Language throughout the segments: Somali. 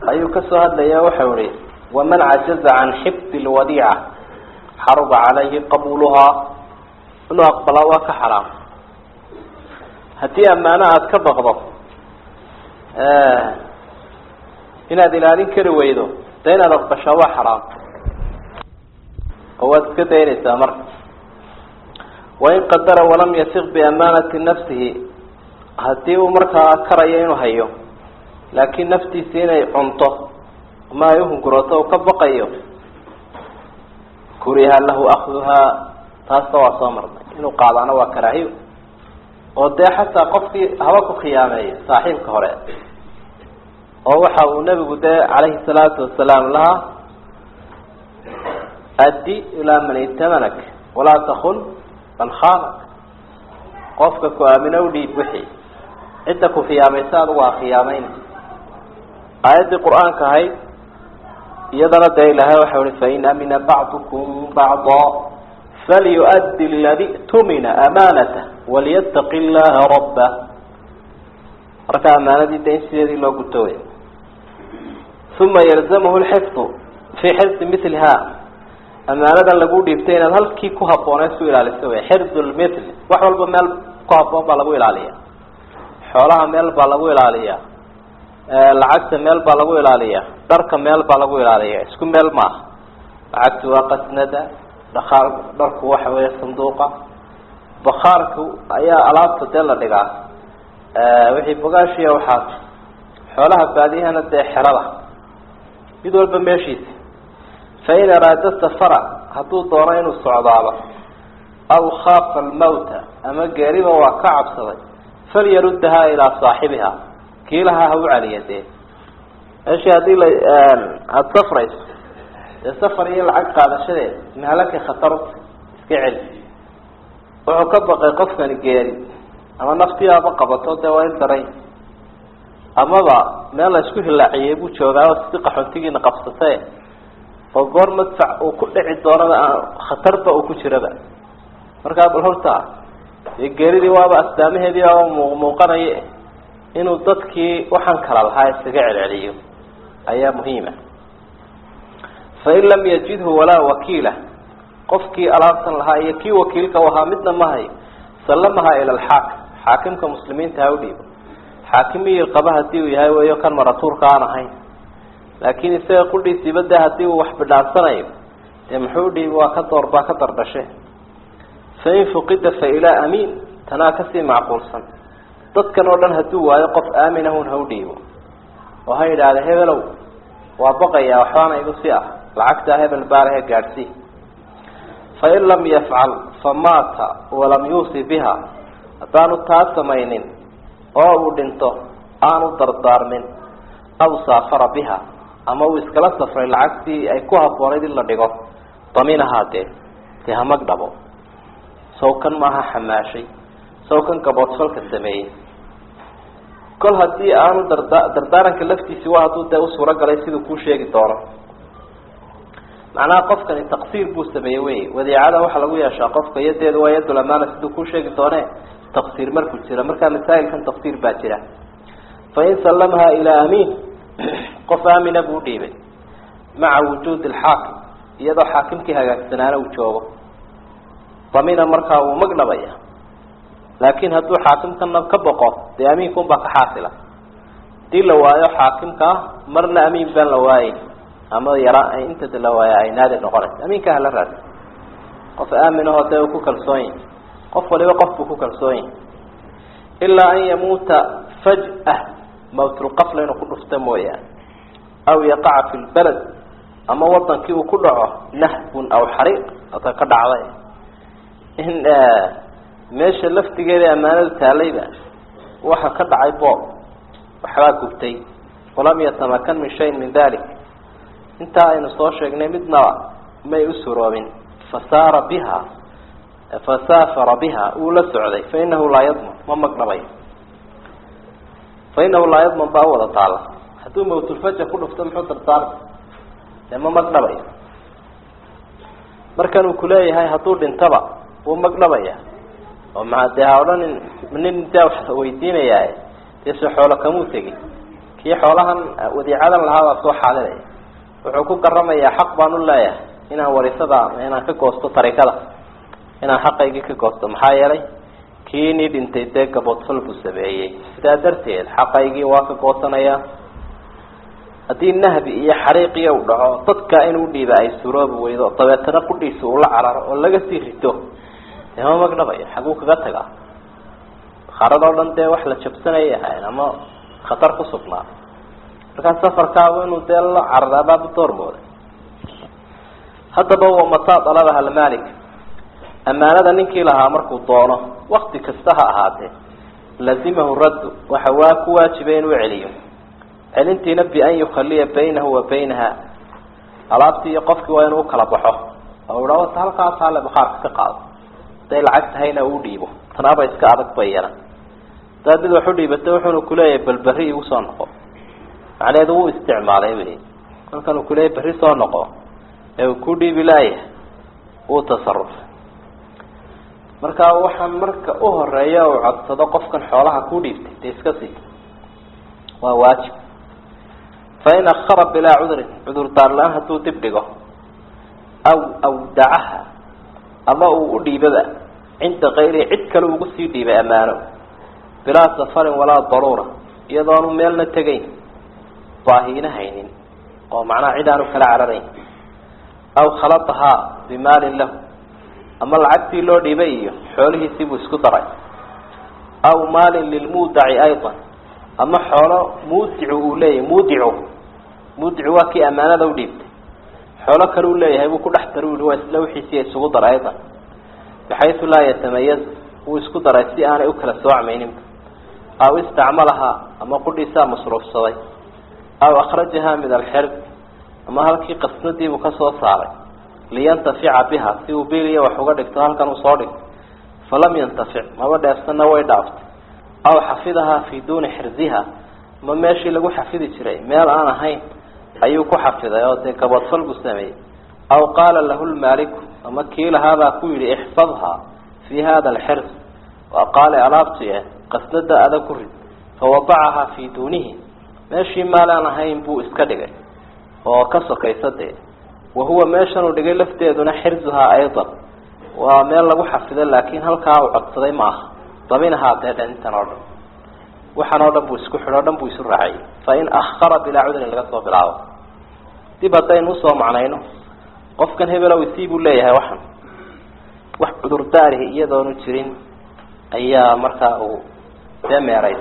ayuu kasoo hadlaya waxau ihi waman cajaza can xifdi lwadiica xaruba calayhi qabuluhaa inuu aqbalaa waa ka xaraam haddii ammaano aada ka baqdo inaad ilaalin kari weydo de inaad aqbashaa waa xaraam oo waad iska daynaysaa marka wain qadara walam yasiq biamaanati nafsihi haddii uu markaa karayo inuu hayo laakiin naftiisi inay cunto ama ay uhungurooto u ka baqayo kuriha lahu akduhaa taasna waa soo marnay inuu qaadaana waa karaahiyo oo dee xataa qofkii haba ku khiyaameeyo saaxiibka hore oo waxa uu nebigu dee calayhi salaatu wasalaam lahaa addi ilaa man itamanag walaa takun man khaanak qofka ku aamino u dhiib wixii cidda ku khiyaamaysa adigu waa khiyaameyn aayaddii qur-aanka ahayd iyadana dee ilaahay waxau ihi fain amina bacdukum bacda falyuaddi aladi tumina amaanatah waliyataqi llaha rabba marka amaanadii de in sideedii loo guto wey uma yalzamhu lxifdu fii xifdi miliha amaanadan lagu dhiibtay inaad halkii ku habooneed su ilaaliso wey xirdu lmithl wax walba meel ku haboon baa lagu ilaaliya xoolaha meel baa lagu ilaaliya lacagta meel baa lagu ilaaliya dharka meel baa lagu ilaaliya isku meel maaha lacagtu waa qasnada dhakaar dharku waxa weya sanduuqa bakaarku ayaa alaabta dee la dhigaa wixii bogaashiya waxaas xoolaha baadiyahana dee xerada mid walba meeshiisa fain araada safara hadduu doono inuu socdaaba aw khaafa almawta ama geeriba waa ka cabsaday falyaruddahaa ilaa saaxibiha kiilaha ha u celiya dee meeshii haddii la aada safrayso dee safar iyo lacag qaadashadeed mahalaka khatarta iska celi wuxuu ka baqay qofkani geeri ama naftiyaaba qabato dee waa in daray amaba meel la isku hilaaciyey buu joogaa oo si qaxoontigiina qabsatay oo goor madfac uu ku dhici doonaba aan khatarba uu ku jiraba markaa bal horta dee geeridii waaba astaamaheedii baaba mu muuqanaya inuu dadkii waxaan kala lahaa iskaga celceliyo ayaa muhiima fain lam yajidhu walaa wakiila qofkii alaabtan lahaa iyo kii wakiilka u ahaa midna ma hayo sallamaha ila alxaakim xaakimka muslimiinta ha u dhiibo xaakimiyii qaba hadii uu yahay weyo kan maratuurka aan ahayn laakiin isaga qudhiisiiba de hadii uu wax bidhaansanayo dee muxuu dhiibi waa ka door baa ka dardhashe fain fuqida fa ilaa amiin tanaa kasii macquulsan dadkan oo dhan hadduu waayo qof aaminahun ha u dhiibo oo ha yidhaahda hebelow waa baqayaa waxbaana igu si ah lacagtaa hebel baalahe gaadhsii fain lam yafcal famaata walam yuusi biha haddaanu taa samaynin oo uu dhinto aanu dardaarmin aw saafara biha ama uu iskala safray lacagtii ay ku habboonayd in la dhigo daminahaa dee dee hamag dhabo sawkan maaha xamaashay sawkan gaboodfalka sameeyey kol haddii aanu darda dardaaranka laftiisi waa hadduu dee u suuro galay siduu kuu sheegi doono macnaha qofkani taqsiir buu sameeyey wey wadiicada waxaa lagu yeeshaa qofka yadeedu waa yadul amaana siduu kuu sheegi doone taqsiir markuu jiro markaa masaa'ilkan taqsiir baa jira fain sallamaha ilaa amiin qof aamina buu udhiibay maca wujuudi alxaakim iyadoo xaakimkii hagaagsanaana uu joogo damina markaa wuu magdhabaya laakin hadduu xaakimkana ka boqo dee amiinkaun baa ka xaasila hadii la waayo xaakimkaa marna amiin baan la waayeyn ama yara inta la waaya ay naadir noqonaysa amiinka hala raadi qof aaminahoo dee uu ku kalsoon yahi qof waliba qof buu ku kalsoon yahi ilaa an yamuuta faj'a mawtulqafla inuu ku dhufta mooyaane aw yaqaca fi lbalad ama wadankii uu ku dhaco nahbun aw xariiq ata ka dhacday in meesha laftigeeda ammaanada taalayba waxa ka dhacay boob waxbaa gubtay walam yatamakan min shayin min dalik intaa aynu soo sheegnay midnaba may u suroobin fasaara biha fasaafara biha uu la socday fainahu laa yadman ma magdhabayo fainahu laa yadman baa u wada taala hadduu mawtulfaja ku dhufto muxuu dardaarma dee ma magdhabayo markan uu kuleeyahay hadduu dhintaba wuu magdhabaya oo maa dee ha odhanin nin daa wax weydiinayaa dee se xoolo kamuu tegin kii xoolahan wadiicadan lahaabaa soo xaalinaya wuxuu ku garamayaa xaq baan u leeyahay inaan warisada inaan ka goosto tarikada inaan xaqaygii ka goosto maxaa yeelay kii nii dhintay dee gaboodfal buu sameeyey sidaa darteed xaqaygii waa ka goosanayaa haddii nahbi iyo xariiqiya u dhaco dadka inuu dhiiba ay suroobi weydo dabeetana qudhiisa uu la cararo oo laga sii rito dee ma magdhabayo xaguu kaga tagaa bakaaradoo dhan dee wax la jabsanayay ahayn ama khatar ku sugnaa markaa safarkaabu inuu dee la cararaabaabu doormooda haddaba wa mataa dalabaha almalik ammaanada ninkii lahaa markuu doono wakti kasta ha ahaatee lazimahu raddu waxa waa ku waajibay inuu celiyo celintiina bian yukhaliya baynahu wa baynaha alaabtii iyo qofkii waa inuu ukala baxo oo idha wata halkaas hale bakhaarka ka qaado haday lacag tahayna uu dhiibo tanaaba iska adag bayana hadaad mid wax u dhiibata wuxuuna kuleeyahay bal berri igu soo noqo macnaheedu wuu isticmaalay wey kolkan uu kuleeyahy berri soo noqo ee uu ku dhiibi laayahay wuu tasaruf marka waxaan marka u horeeya uu codsado qofkan xoolaha ku dhiibtay dee iska sii waa waajib fain akara bilaa cudrin cudur daar la-aan hadduu dib dhigo aw awdacaha ama uu u dhiibaba cinda kayrihi cid kale ugu sii dhiibay ammaano bilaa safarin walaa daruura iyadoonu meelna tegayn baahiina haynin oo macnaha cid aanu kala cararayn aw khaladahaa bimaalin lahu ama lacagtii loo dhiibay iyo xoolihiisii buu isku daray aw maalin lilmuudaci aydan ama xoolo muudicu uu leeyahay muudicu muudicu waa kii ammaanada u dhiibtay xoolo kale uu leeyahay buu ku dhex daray u yihi waa isla wixiisiiya isugu daray aydan baxaysu laa yatamayaz wuu isku daray si aanay u kala soocmayninba aw istacmalahaa ama qudhiisaa masruufsaday aw akhrajahaa min alxirb ama halkii qasnadiibuu ka soo saaray liyantafica biha si uu biliya wax uga dhigto halkan uu soo dhigto falam yantafic maba dheefsanna way dhaaftay aw xafidahaa fii duuni xirziha ma meeshii lagu xafidi jiray meel aan ahayn ayuu ku xafiday oo dee gaboodfal buu sameeyey aw qaala lahu lmaaliku ama kii lahaabaa ku yidhi ixfadhaa fii hada alxirz waa qaale alaabti eh qasnada ada ku rid fawadacahaa fii duunihi meeshii maal aan ahayn buu iska dhigay oo ka sokaysa dee wahuwa meeshan uu dhigay lafteeduna xirzuhaa aydan waa meel lagu xafido laakiin halkaa uu codsaday ma aha dabinahaa dee dhintan oo dhan waxaan oo dhan buu isku xidho o dhan buu isu raacayay fain akhara bilaa cudrin laga soo bilaabo dib haddaynu usoo macnayno qofkan hebelow isii buu leeyahay waxan wax cudurdaarihi iyadoonu jirin ayaa markaa uu dee meeray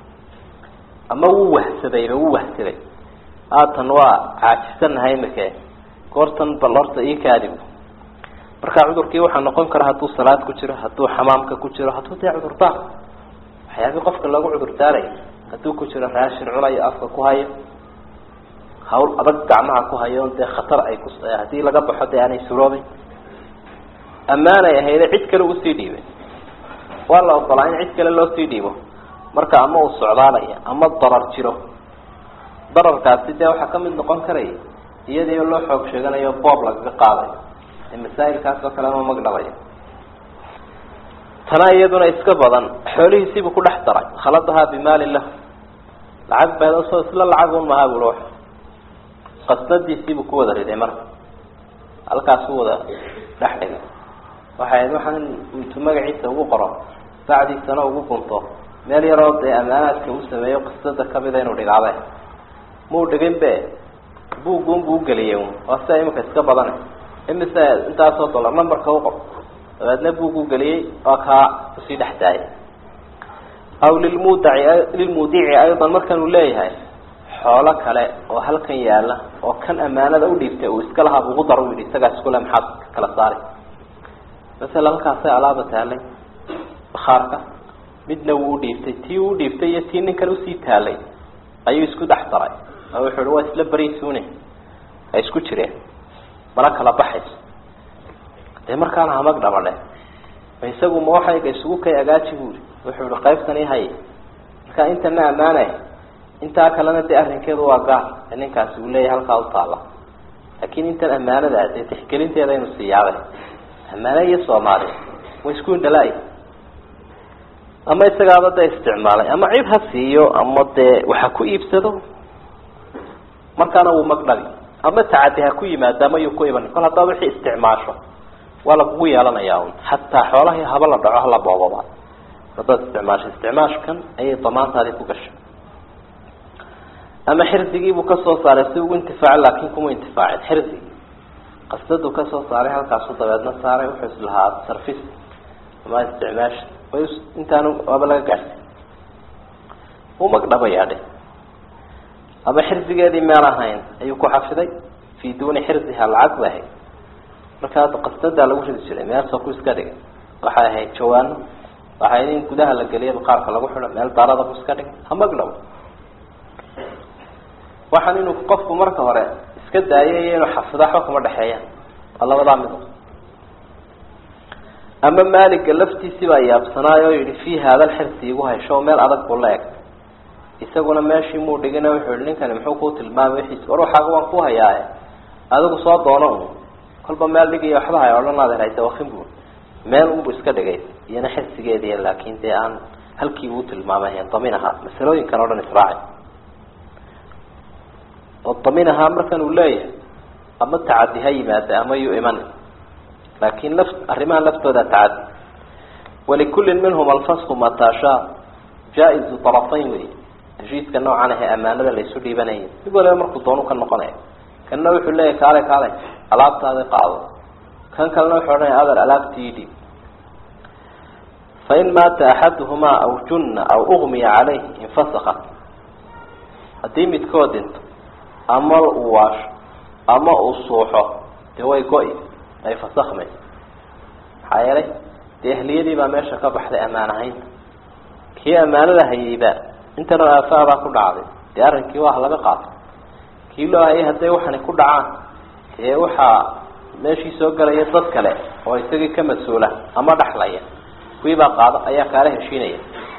ama wuu wahsadayba wuu wahsaday haatan waa caajisanahay imike goortan bal horta ii kaadib marka cudurkii waxaa noqon kara hadduu salaad ku jiro hadduu xamaamka ku jiro hadduu dee cudurdaar waxyaabii qofka loogu cudurdaaray hadduu ku jiro raashin cunayo afka ku hayo hawl adag gacmaha ku hayo dee khatar ay ku haddii laga baxo dee aanay suroobin ammaanay ahayde cid kale usii dhiibay waa la ogolaa in cid kale loo sii dhiibo marka ama uu socdaalaya ama darar jiro dararkaasi dee waxaa kamid noqon karaya iyadiio loo xoog sheeganayo boob lagaga qaadayo ee masaa'ilkaas oo kale ama magdhabayo tana iyaduna iska badan xoolihiisiibuu ku dhex daray khaladahaa bimaalin lahu lacag beedasoo isla lacag un mahaa bui qasnadiisiibuu ku wada riday marka halkaasuu wada dhex dhigay waxay ahayd waxaan intuu magaciisa ugu qoro bacdiisana ugu gunto meel yaroo dee ammaanaadka uu sameeyo qisada kamida inuu dhigaabe muu dhigin be buuggun buu ugeliyay un waa sida imika iska badana imise intaasoo dollar numberka uqor dabeedna buug ugeliyey waa kaa kusii dhex daayay aw lilmudaci lilmudici aydan markan uu leeyahay xoolo kale oo halkan yaala oo kan ammaanada udhiibtay uu iska lahaa ugu dar u yidhi isagaa iskule maxaad kala saari masala halkaasay alaaba taalay bakhaarka midna wuu udhiibtay tii uu udhiibtay iyo tii ninkan usii taalay ayuu isku dhex daray oo wuxuu hi waa isla beriisune ha isku jireen mana kala baxayso dee markaana hamag dhabadhe ma isagu ma waxayga isugu kay agaaji buuri wuxuu ihi qaybtani hay marka intana ammaanay intaa kalena dee arrinkeedu waa gaar ee ninkaasi uu leeyahay halkaa utaala laakiin intan ammaanada dee tixgelinteeda inu siiyaaday ammaane iyo soomaali way isku indhala ama isagaaba dee isticmaalay ama cid ha siiyo ama dee waxa ku iibsado markaana wuu magdhabi ama tacadi ha ku yimaada ama yuu ku iban kol haddaa wixii isticmaasho waa lagugu yeelanayaa un xataa xoolahii haba la dhaco hala boobaba haddaad isticmaasho isticmaashkan ayay damaantaadii ku gashay ama xirdigiibuu kasoo saaray si ugu intifaaca laakin kuma intifaacin xirdigii qasdaduu kasoo saaray halkaasu dabeedna saaray wuxuu islahaa sarfis ama isticmaasha way intaanu waaba laga gaadhsiy u magdhabayaa dhe ama xirdigeedii meel ahayn ayuu ku xafiday fi duuni xirdiha lacag ba ahayd markaa qasdadaa lagu ridi jiray meelsoo ku iska dhigay waxay ahayd jawaano waxay ahayd in gudaha la geliya qaarka lagu xido meel daarada ku iska dhigay ha magdhabo waxaan inuu qofku marka hore iska daayo iyo inuu xafido waxba kuma dhexeeyaan waa labadaa mido ama maaliga laftiisii baa yaabsanaay oo yihi fi haada lxirsi igu haysho meel adag buu la eg isaguna meeshii muu dhigina wuxuu yihi ninkani muxuu kuu tilmaamay wixiis war waxaaga waan ku hayaaye adigu soo doono un kolba meel dhigiyo waxba hay odhan aad haysa wakin bu meel unbu iska dhigay iyana xirsigeediiy laakin dee aan halkii uu tilmaamay damin ahaa masalooyinkan o dhan israaci oo damin ahaa markan uu leeyahay ama tacadi ha yimaada ama yuu iman laakin laf arrimaha laftooda tacadi walikullin minhum alfasku matashaa jaa-izu tarafayn wey heshiiska noocan ahe amaanada laysu dhiibanayay mid waliba markuu doonu ka noqonaya kanna wuxuu leeyahy kaale kaale alaabtaadi qaado kan kalena wuxuu odhanaya adar alaabtii dhiib fain maata axaduhumaa aw junna aw ugmiya caleyh infasakat haddii midkood dhinto ama uu waasho ama uu suuxo dee way go-i ay fasakmayso maxaa yeelay dee ehliyadii baa meesha ka baxday ammaan ahaynta kii ammaanada hayeyba intanoo aafaadaa ku dhacday dee arrinkii waa laga qaato kii loo hayay hadday waxani ku dhacaan dee waxaa meeshii soo gelaya dad kale oo isagii ka mas-uula ama dhaxlaya kuwii baa qaado ayaa kaala heshiinaya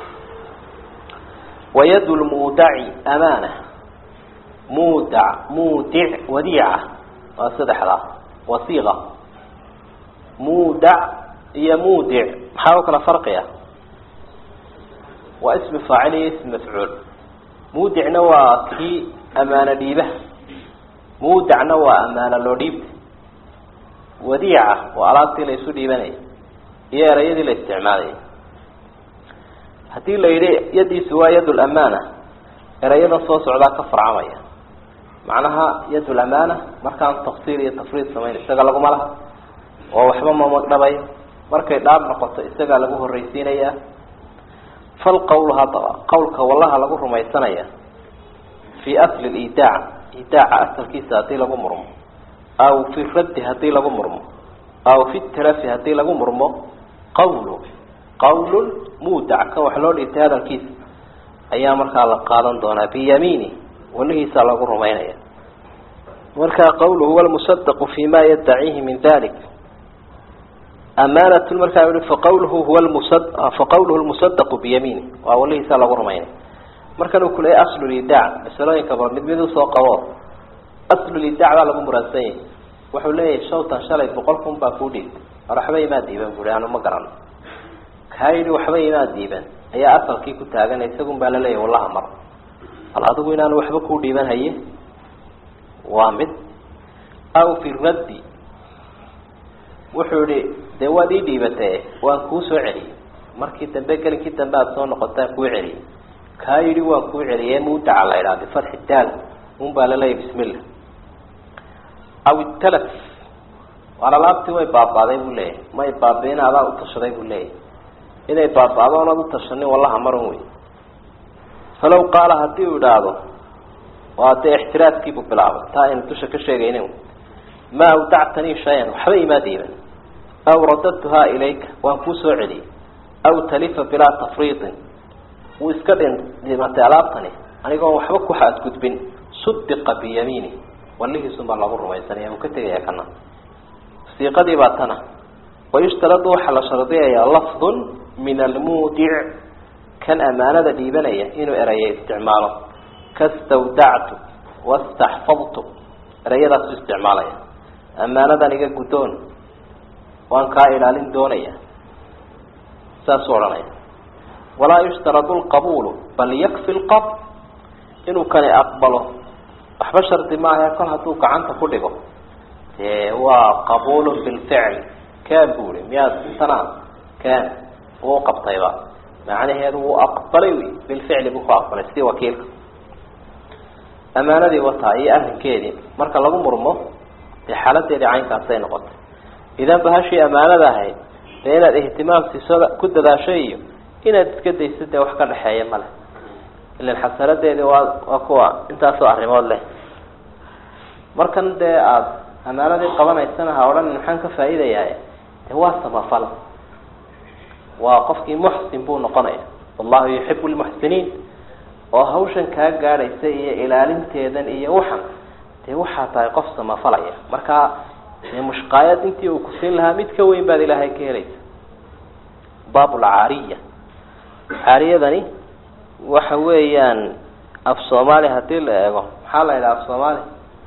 wayad lmuudaci amaana muudac muudic wadiica waa saddexdaa wasiiqa muudac iyo muudic maxaa u kala farqiya waa ismi faacil iyo ismi mafcuul muudicna waa kii amaano dhiibaha muudacna waa amaano loo dhiibta wadiica waa alaabtii la isu dhiibanaya iyo erayadii la isticmaalaya haddii la yidhi yadiisu waa yad lamaana erayadan soo socdaa ka farcamaya macnaha yad lamaana markaan tafsiir iyo tafriid samayn isaga laguma laha oo waxba ma magdhabayo markay dhaab noqoto isagaa lagu horreysiinayaa fal qawl haddaba qawlka wallaha lagu rumaysanaya fii asli lidaac idaaca asalkiisa haddii lagu murmo aw fi raddi haddii lagu murmo aw fi tarafi haddii lagu murmo qawlu qawlun muudac kan wax loo dhiibtay hadalkiisa ayaa markaa la qaadan doonaa biyamiini walihiisaa lagu rumaynaya markaa qawlu huwa lmusadaqu fi ma yaddaciihi min dalik amaanatun markaa i faqawluhu huwa lmusa faqawluhu lmusadaqu biyamiini waa walihiisaa lagu rumaynaya markan uu kuleeyay aslulidaac masalooyinkaba mid mid usoo qabo aslulidaac baa lagu muraadsan yahay wuxuu leeyahay shawtan shalay boqol kun baa kuu dhiibtay war waxba imaa diiban bui anu ma garano kaa yidhi waxba imaa diiban ayaa asalkii ku taagan isagun baa laleeyahy wallaha mar bal adigu inaanu waxba kuu dhiiban haye waa mid aw fi raddi wuxuu yihi dee waad ii dhiibatee waan kuu soo celiyey markii dambe gelinkii dambe aada soo noqotaan kuu celiyey kaa yidhi waan kuu celiyey muudaca la idhaha bifatxi daal un baa laleeyahy bismillah aw italaf waar alaabtii way baabaaday buu leeyahay may baabiin adaa utashaday buu leeyahay inay baaba-do oonad utashanin wallaha marun wey falaw qaala haddii uu idhaahdo waa dee ixtiraadkiibuu bilaabay taa aynu dusha ka sheegaynin ma awdactanii shay-an waxba imaa diiban aw radadtuhaa ilayka waan kuu soo celiyey aw talifa bilaa tafriidin wuu iska dhin dhimatay alaabtani anigoon waxba ku xadgudbin sudiqa biyamiini walihiisun baa lagu rumaysanaya uu ka tegaya kana siiqadii baa tana wayushtaradu waxaa la shardiyayaa lafdun min almuudic kan amaanada dhiibanaya inuu eraya isticmaalo kastawdactu wastaxfadtu erayadaasu isticmaalaya amaanadan iga guddoon waan kaa ilaalin doonaya saasuu odhanaya walaa yushtaradu lqabuulu bal yakfi lqabd inuu kani aqbalo waxba shardi maaha kol hadduu gacanta ku dhigo dee waa qabuulun bilficl kaan buri miyaad intanaa kaan wuu qabtayba macnaheedu wuu aqbalay wy bilficli buu ku aqbalay sidii wakiilka amaanadii wataa iyo arrinkeedii marka lagu murmo dee xaaladeedii caynkaasay noqotay idan bahashii amaanada ahayd dee inaad ihtimaam siiso ku dadaasho iyo inaad iska dayso dee wax ka dhexeeya male ilan xasanadeedii waa waa kuwa intaasoo arrimood leh markan dee aada amaanadii qabanaysana ha odhan maxaan ka faa'iidayaa dee waa samafal waa qofkii muxsin buu noqonaya wallahu yuxibu lmuxsiniin oo hawshan kaa gaadhaysa iyo ilaalinteedan iyo waxan dee waxaa tahay qof samafalaya markaa dee mushqaayad intii uu kusiin lahaa mid ka weyn baad ilaahay ka helaysa baab lcaariya caariyadani waxa weeyaan af soomaali hadii la eego maxaa la yidhaha af soomaali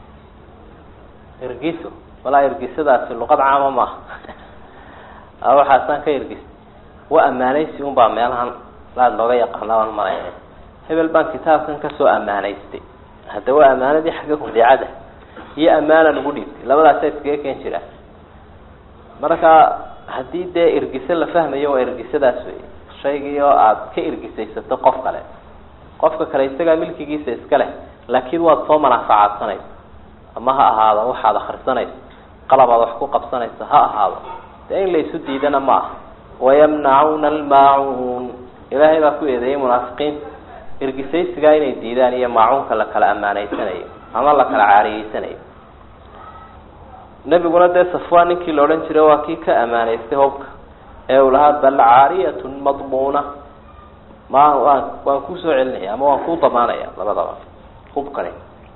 ergiso walaa ergisadaasi luqad caama maaha waxaasaan ka ergis wa ammaanaysi un baa meelahan laad looga yaqaana aan maraya hebel baan kitaabkan kasoo ammaanaystay hadda waa ammaanadii xagga hudeecada iyo ammaana lagu dhiibtay labadaasa iskaga keen jira marka haddii dee ergise la fahmayo waa ergisadaas wey shaygii oo aada ka ergisaysato qof kale qofka kale isagaa milkigiisa iska leh laakiin waad soo manaafacaadsanaysa ama ha ahaado waxaad akrisanayso qalabaad wax ku qabsanayso ha ahaado dee in la isu diidana ma aha wayamnacuuna almaacuun ilaahay baa ku eedeeyay munaafiqiinta ergisaysigaa inay diidaan iyo maacuunka la kala ammaanaysanayo ama la kala caariyeysanayo nebiguna dee safwaan ninkii la odhan jiray waa kii ka ammaanaystay hobka ee uu lahaa bal caariyatun madmuuna ma waan waan kusoo celinaya ama waan kuu damaanaya labadaba hubkani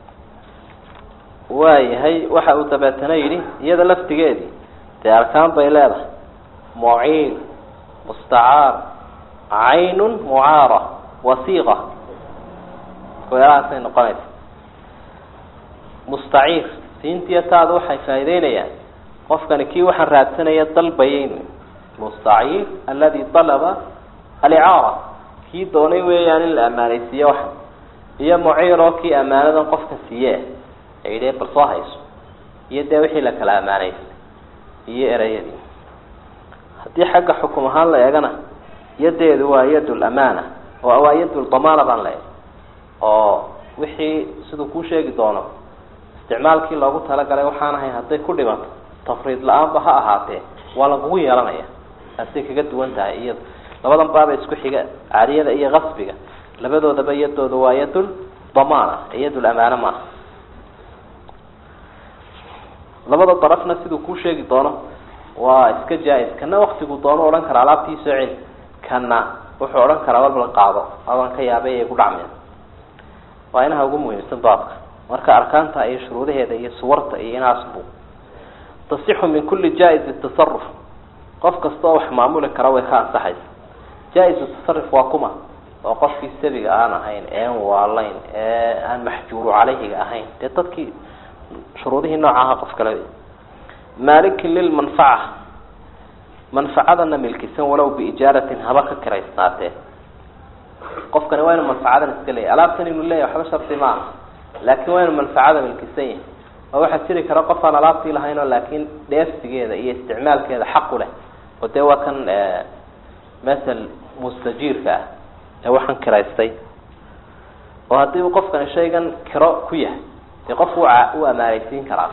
waayahay waxa uu dabeetana yidhi iyada laftigeedii dee arkaan bay leedahay muciil mustacaar caynun mucaara wasiiqa weelahaasay noqonaysa mustaciir siintiya taada waxay faa'ideynayaan qofkani kii waxaan raadsanaya dalbayeyn mustaciir aladi dalaba alicaara kii doonay weeyaan in la ammaanaysiiye waxa iyo muciir oo kii ammaanadan qofka siiye ee yidhi bal soo hayso iyo dee wixii la kala ammaanaystay iyo ereyadii haddii xagga xukum ahaan la eegana yadeedu waa yad lamaana oo waa yad damaana baan leeyahay oo wixii siduu kuu sheegi doono isticmaalkii loogu talagalay waxaan ahayn hadday ku dhimato tafriid la-aanba ha ahaatee waa lagugu yeelanaya taasay kaga duwan tahay iyado labadan baaba isku xiga caariyada iyo kasbiga labadoodaba yadooda waa yadul damaana ee yadul amaana maaha labada darafna siduu kuu sheegi doono waa iska jaa-is kana waktigu doono odhan kara alaabtii soo celi kana wuxuu odhan karaa balbal qaado adan ka yaabay ay ku dhacmeen waa inaha ugu muhiimsan baabka marka arkaanta iyo shuruudaheeda iyo suwarta iyo inaasbu tasixu min kulli jaa-izi tasaruf qof kasta oo wax maamuli kara way ka ansaxaysa jaa-izu tasaruf waa kuma oo qofkii sabiga aan ahayn een waalayn ee aan maxjuuru caleyhiga ahayn dee dadkii shuruudihii noocaha qof kale maalikin lilmanfaca manfacadana milkisan walow biijaaratin haba ka kiraysnaatee qofkani waa inu manfacadan iska leeyahy alaabtan inuu leeyahy waxba shardi ma aha laakiin waa inu manfacada milkisan yahay oo waxaa jiri kara qof aan alaabtii lahayn oo laakiin dheefsigeeda iyo isticmaalkeeda xaq u leh oo dee waa kan masel mustajiirka ah ee waxaan kiraystay oo haddii uu qofkani shaygan kiro ku yahay dee qofku u amaanaysiin karaa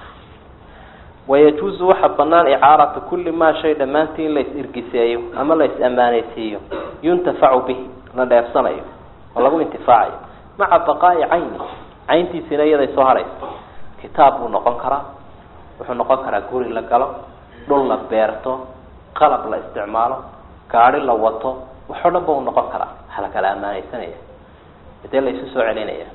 wayajuuzu waxaa banaan icaaratu kulli maa shay dhammaantii in la is-irgiseeyo ama la is-ammaanaysiiyo yuntafacu bihi la dheefsanayo oo lagu intifaacayo maca baqaa'i cayni cayntiisina iyaday soo hadhaysa kitaab buu noqon karaa wuxuu noqon karaa guri la galo dhul la beerto qalab la isticmaalo gaadi la wato waxoo dhan ba u noqon karaa waxa la kala ammaanaysanaya dee la isu soo celinaya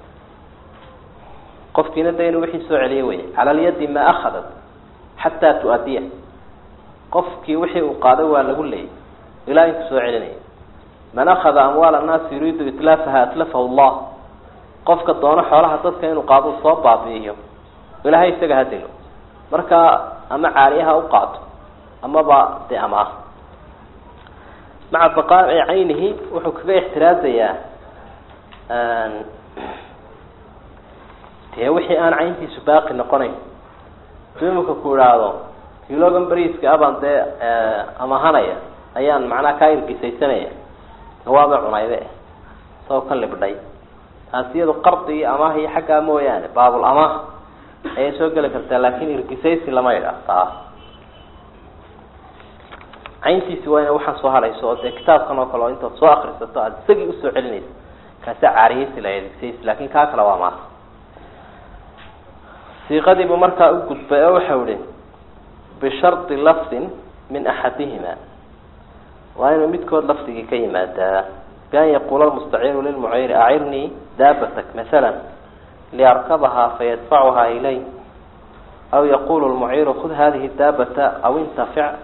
qofkiina de inuu wixii soo celiyo wey cala alyadi maa akhadat xataa tu-adiya qofkii wixii uu qaaday waa lagu leeyay ilaa intu soo celinaya man akhada amwaal annaasi yuriidu itlaafaha atlafahu llah qofka doono xoolaha dadka inuu qaado soo baabi'iyo ilaahay isaga ha dilo marka ama caaliyaha u qaato amaba dee amaah maca baqaaci caynihi wuxuu kaga ixtiraazayaa dee wixii aan cayntiisu baaqi noqonayn haduu imika ku idhaahdo kilogan beriiska abaan dee amahanaya ayaan macnaha kaa irgisaysanaya waaba cunayde isagoo ka libdhay taasi iyadu qardigii amaah iyo xaggaa mooyaane baabul amaah ayay soo geli kartaa laakin irgisaysi lama idhaah taa cayntiisi waa ina waxaan soo hadhayso oo dee kitaabkan oo kale oo intaad soo akrisato aada isagii usoo celinaysa kaasa caariyeysi la irgisaysi laakin kaa kale waa maas siiqadiibu markaa u gudbay oo waxau ihi bishardi lafdin min axadihima waa inuu midkood lafdigii ka yimaadaa bian yaquula lmustaciiru lilmucayri acirnii daabatak masala liarkabahaa fayadfacuhaa ilay aw yaqulu lmuciiru khud hadihi daabata aw intafic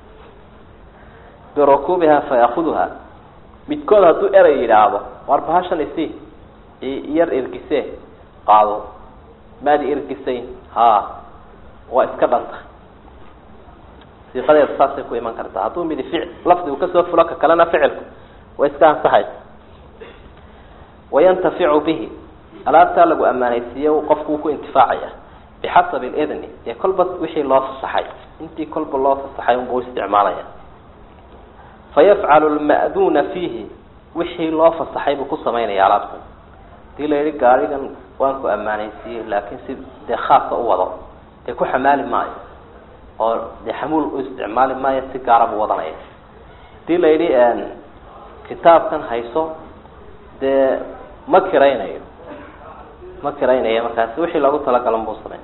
birukuubiha fayakuduha midkood hadduu erey yidhaahdo waar bahashan isi yar irgise qaado maadi irgisayn ha waa iska dhanta siiqadeeda saasay ku iman kartaa hadduu midi fic lafdigu kasoo fulo ka kalena ficilku way iska ansaxaysa wayantaficu bihi alaabtaa lagu ammaanaysiiye qofku wuu ku intifaacaya bixasabi lidni dee kolba wixii loo fasaxay intii kolba loo fasaxay unbuu isticmaalaya fayafcalu lma'duuna fiihi wixii loo fasaxay buu ku samaynaya alaabtan hadii la yihi gaarigan waan ku ammaanaysiiyey laakiin si dee khaasa u wado dee ku xamaali maayo oo dee xamuul u isticmaali maayo si gaara buu wadanaya hadii la yidhi kitaabkan hayso dee ma kiraynayo ma kiraynayo markaasi wixii loogu talagalan buu samey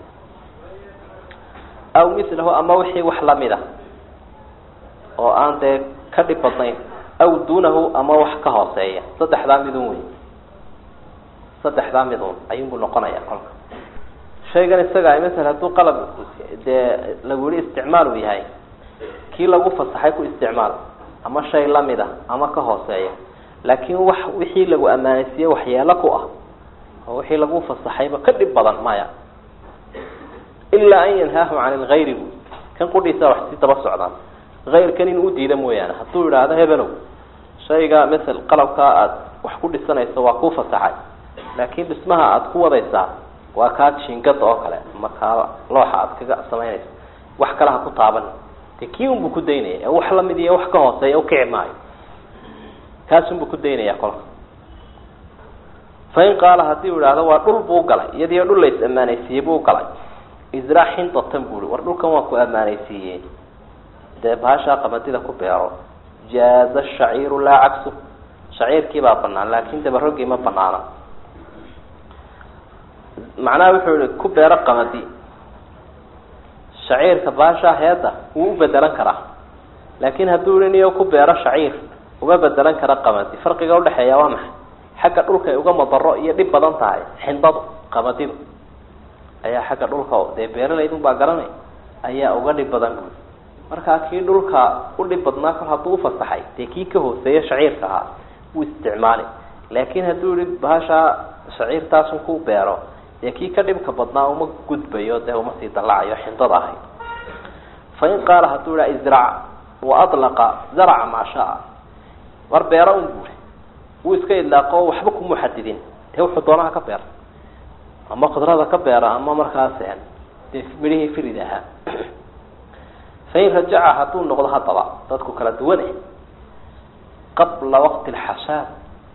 aw mislahu ama wixii wax lamida oo aan dee ka dhib badnayn aw duunahu ama wax ka hooseeya saddexdaa midun wey saddexdaa midun ayuunbuu noqonaya kolka shaygan isaga masala hadduu qalab dee lagu yihi isticmaal uu yahay kii lagu fasaxay ku isticmaal ama shay lamida ama ka hooseeya laakiin wax wixii lagu ammaanaysiiye waxyeelo ku ah oo wixii lagu fasaxayba ka dhib badan maya ilaa an yanhaahu can ilgayri bu kan qudhiisa wax si daba socdaan ayrkan in u diida mooyaane hadduu idhaahdo hebelow shayga masel qalabkaa aada wax ku dhisanayso waa kuu fasaxay laakiin dhismaha aada ku wadaysaa waa kaa jiingada oo kale ama kaa looxa aada kaga samaynayso wax kale ha ku taaban de kii unbuu ku daynaya wax lamid iyo wax ka hooseeya ukici maayo kaasunbuu ku daynaya kolka fain qaala haddii u idhaahdo waa dhul buu galay iyadiyo dhul la is ammaanaysiiyey buu galay israa xindatan bui war dhulkan waa ku ammaanaysiiyey dee bahashaa qamadida ku beero jaaza shaciiru laa cagsu shaciirkii baa banaan laakin dabarogii ma banaana macnaha wuxuu ihi ku beero qamadi shaciirka bahashaa heedda wuu u bedelan karaa laakin hadduu ihi niyo ku beero shaciir uma bedelan kara qamadi farqiga udhexeeya waa maxay xagga dhulka ay uga madaro iyo dhib badan tahay xindadu qamadidu ayaa xagga dhulka dee beeralaydun baa garanay ayaa uga dhib badan buui markaa kii dhulka u dhib badnaa kol hadduu ufasaxay dee kii ka hooseeya shaciirka ahaa wuu isticmaali laakin hadduu yihi bahashaa shaciirtaasun ku beero dee kii ka dhibka badnaa uma gudbayo dee uma sii dallacayo xindada ahayd fain qaala hadduu iha izrac wa adlaqa zaraca maa shaa war beero un buuri wuu iska idlaaqo waxba kuma xadidin dee wuxuu doonaha ka beera ama khudrada ka beera ama markaas dee midhihii firid ahaa fain rajaca hadduu noqdo haddaba dadku kala duwane qabla waqti lxasaad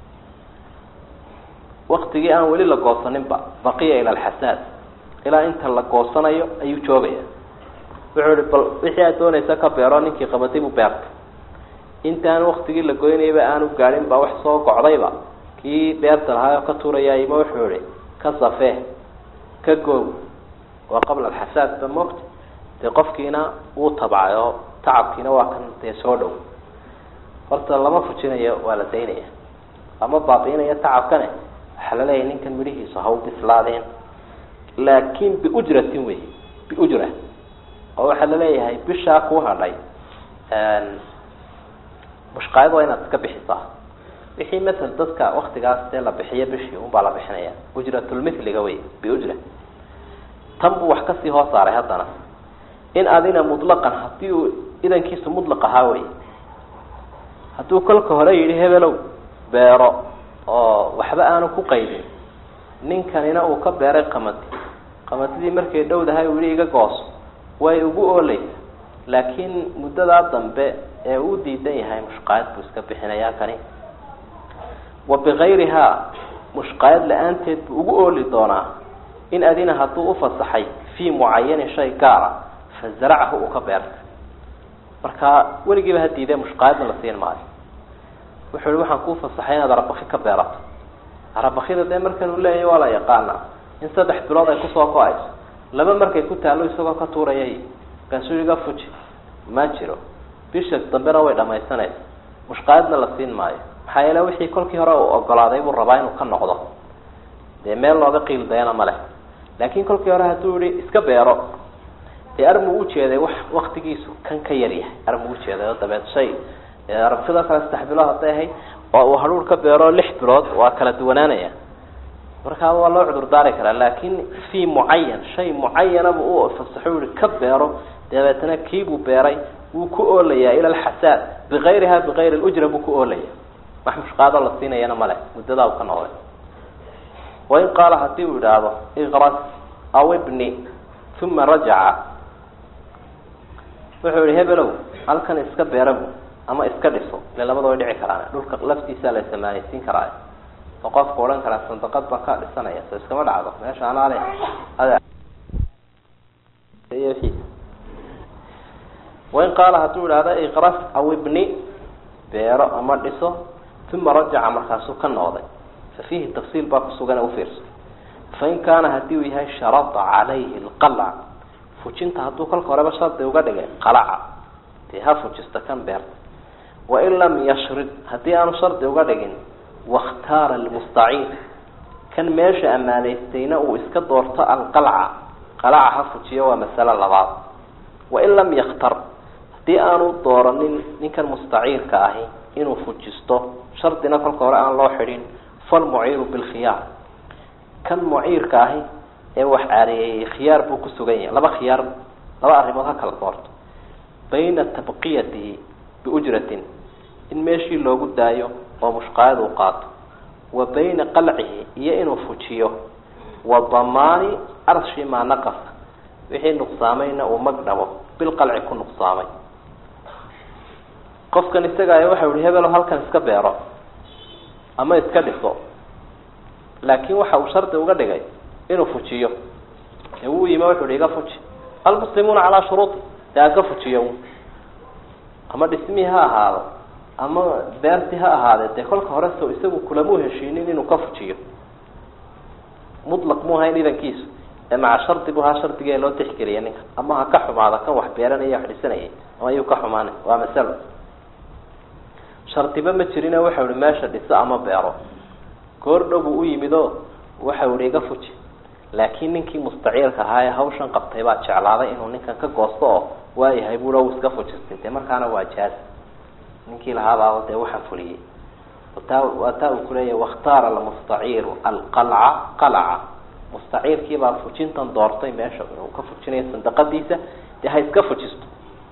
waktigii aan weli la goosaninba baqiya ila alxasaad ilaa inta la goosanayo ayuu joogaya wuxuu ihi bal wixii aad doonaysa ka beero ninkii qabadibu beerta intaan waktigii la goynayba aanu gaadhin baa wax soo gocdayba kii beerta lahaa oo ka tuurayaayma wuxuu ihi ka safee ka goog waa qabla alxasaad ba moogta dee qofkiina wuu tabcay oo tacabkiina waa kan dee soo dhow horta lama fujinayo waa la daynaya lama baabiinayo tacabkane waxaa laleeyahay ninkan midhihiisu ha u bislaadeen laakin biujratin wey biujra oo waxaa laleeyahay bishaa kuu hadhay mushqaayad waa inaad iska bixisaa wixii masel dadka waktigaas dee la bixiyo bishii unbaa la bixinaya ujratulmithliga wey biujra tan buu wax kasii hoos saaray haddana in adina mutlaqan hadii uu idankiisu mutlaq ahaa wey hadduu kolka hore yidhi hebelow beero oo waxba aanu ku qaydin ninkanina uu ka beeray qamadi qamadidii markay dhowdahay uu yihi iga gooso way ugu oolaysa laakiin muddadaa dambe ee uu diidan yahay mushqaayad buu iska bixinayaa kani wa bikayrihaa mushqaayad la-aanteed buu ugu ooli doonaa in adina hadduu ufasaxay fii mucayanin shay gaara fa zaracahu uu ka beertay marka weligiiba ha diidee mushqaayadna la siin maayo wuxuu ihi waxaan kuu fasaxay inaad arabaki ka beerato arabakida dee markan uu leeyahy waa la yaqaana in saddex bilood ay kusoo go-ayso laba markay ku taallo isagoo ka tuurayay markaasuu iga fuji ma jiro bisha dambena way dhamaysanaysa mushqaayadna la siin maayo maxaa yeele wixii kolkii hore uu ogolaaday buu rabaa inuu ka noqdo dee meel looga qiildayana ma leh laakiin kolkii hore hadduu yihi iska beero dee armuu ujeeday wax waktigiisu kan ka yar yahay armuu ujeeday oo dabeed shay arabtida kale saddex bilood hadday ahayd oo uu hadhuur ka beero lix bilood waa kala duwanaanaya markaa waa loo cudur daari karaa laakin fii mucayan shay mucayanaba u fasaxo yihi ka beero dabeetana kiibuu beeray wuu ku oolayaa ila alxasaad bikayriha bikayri lujra buu ku oolaya wax mushqaado la siinayana male muddadaa u ka noqday wain qaala hadii uu idhaahdo ikras aw ibni uma rajaca wuxuu yihi hebelow halkan iska beerabu ama iska dhiso ile labada way dhici karaan dhulka laftiisaa la samaanaysiin karaa oo qofku odhan karaa sandaqad baa ka dhisanaya so iskama dhacdo meesha anaale wain qaala hadduu idhahdo ikras aw ibni beero ama dhiso uma rajaca markaasuu ka noqday fa fiihi tafsiil baa kusugan ufiirso fain kaana hadii uu yahay sharada calayhi lqalca fujinta hadduu kolka horeba shardi uga dhigay qalaca dee ha fujista kan beerta wain lam yashrid haddii aanu shardi uga dhigin wakhtaara almustaciin kan meesha ammaanaystayna uu iska doorto alqalca qalaca ha fujiyo waa masalo labaad wain lam yakhtar haddii aanu dooranin ninkan mustaciirka ahi inuu fujisto shardina kolka hore aan loo xidhin falmuciiru bilkhiyaar kan muciirka ahi ee wax caareeyey khiyaar buu ku sugan yahay laba khiyaar laba arrimood ha kala doorto bayna tabqiyatihi biujratin in meeshii loogu daayo oo mushqaayad uu qaato wa bayna qalcihi iyo inuu fujiyo wa damaani arshi maa naqasa wixii nuqsaamayna uu magdhabo bilqalci ku nuqsaamay qofkan isaga ay waxau ihi hebelo halkan iska beero ama iska dhiso laakin waxa uu shardi uga dhigay inuu fujiyo ee wuu yima wuxu hi iga fuji almuslimuuna calaa shuruudi dee aan ka fujiyo ama dhismii ha ahaado ama beertii ha ahaadee dee kolka hore so isagu kulamuu heshiinin inuu ka fujiyo mutlaq mu hayn idankiisu ee maca shardi bu haa shardigee loo tixgeliya ninka ama ha ka xumaada kan wax beeranaya wax dhisanayay ama ayuu ka xumaanay waa masalo shardiba ma jirino waxau ihi meesha dhiso ama beero goor dhow buu u yimid oo waxau ihi iga fuji laakiin ninkii mustaciirka ahaa ee hawshan qabtay baa jeclaaday inuu ninkan ka goosto oo waayahay bui u iska fujistay dee markaana waa jaaz ninkii lahaabaa dee waxaan fuliyey taa waa taa uu kuleeyahy wakhtaara almustaciiru alqalca qalaca mustaciirkiibaa fujintan doortay meesha inuu ka fujinayo sandaqadiisa dee ha iska fujisto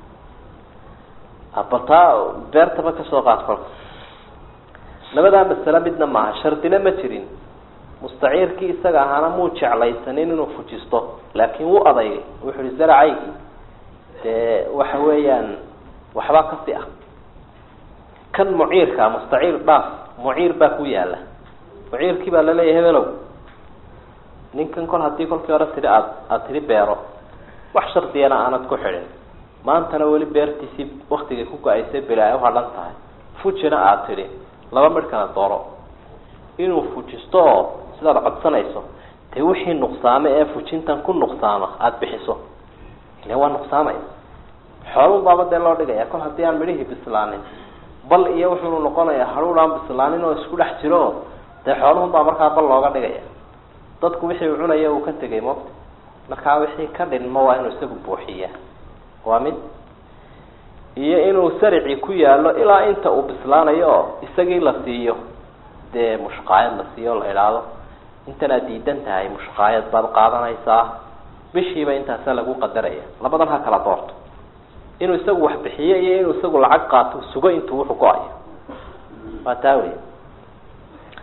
bal taa beertaba kasoo qaad kolka labadaa masale midna maaha shardina ma jirin mustaciirkii isaga ahaana muu jeclaysanin inuu fujisto laakiin wuu adaygay wuxu uhi zaracaygi dee waxa weeyaan waxbaa kasi ah kan muciirka mustaciir dhaaf muciir baa ku yaala muciirkii baa laleeyahay hebelow ninkan kol haddii kolkii hore tidhi aad aada tidhi beero wax shardiyana aanad ku xidhin maantana weli beertiisii waktigay ku go-aysay bila ay uhadhan tahay fujina aada tidhi laba midhkana dooro inuu fujisto oo sidaad codsanayso dee wixii nuqsaame ee fujintan ku nuqsaama aada bixiso ile waa nuqsaamaya xoolun baaba dee loo dhigaya kol haddii aan midhihii bislaanin bal iyo wuxuunu noqonayaa haruur aan bislaanin oo isku dhex jiro dee xooluhun baa markaa bal looga dhigaya dadku wixii uu cunaya uu ka tegay moogta markaa wixii ka dhinmo waa inuu isagu buuxiya waa mid iyo inuu saricii ku yaalo ilaa inta uu bislaanayo oo isagii la siiyo dee mushqaayad la siiyo o la idhaahdo intanaad diidan tahay mushqaayad baad qaadanaysaa bishiiba intaasaa lagu qadaraya labadan ha kala doorto inuu isagu wax bixiyo iyo inuu isagu lacag qaato sugo intuu wuxuu go-ayo waa taa wey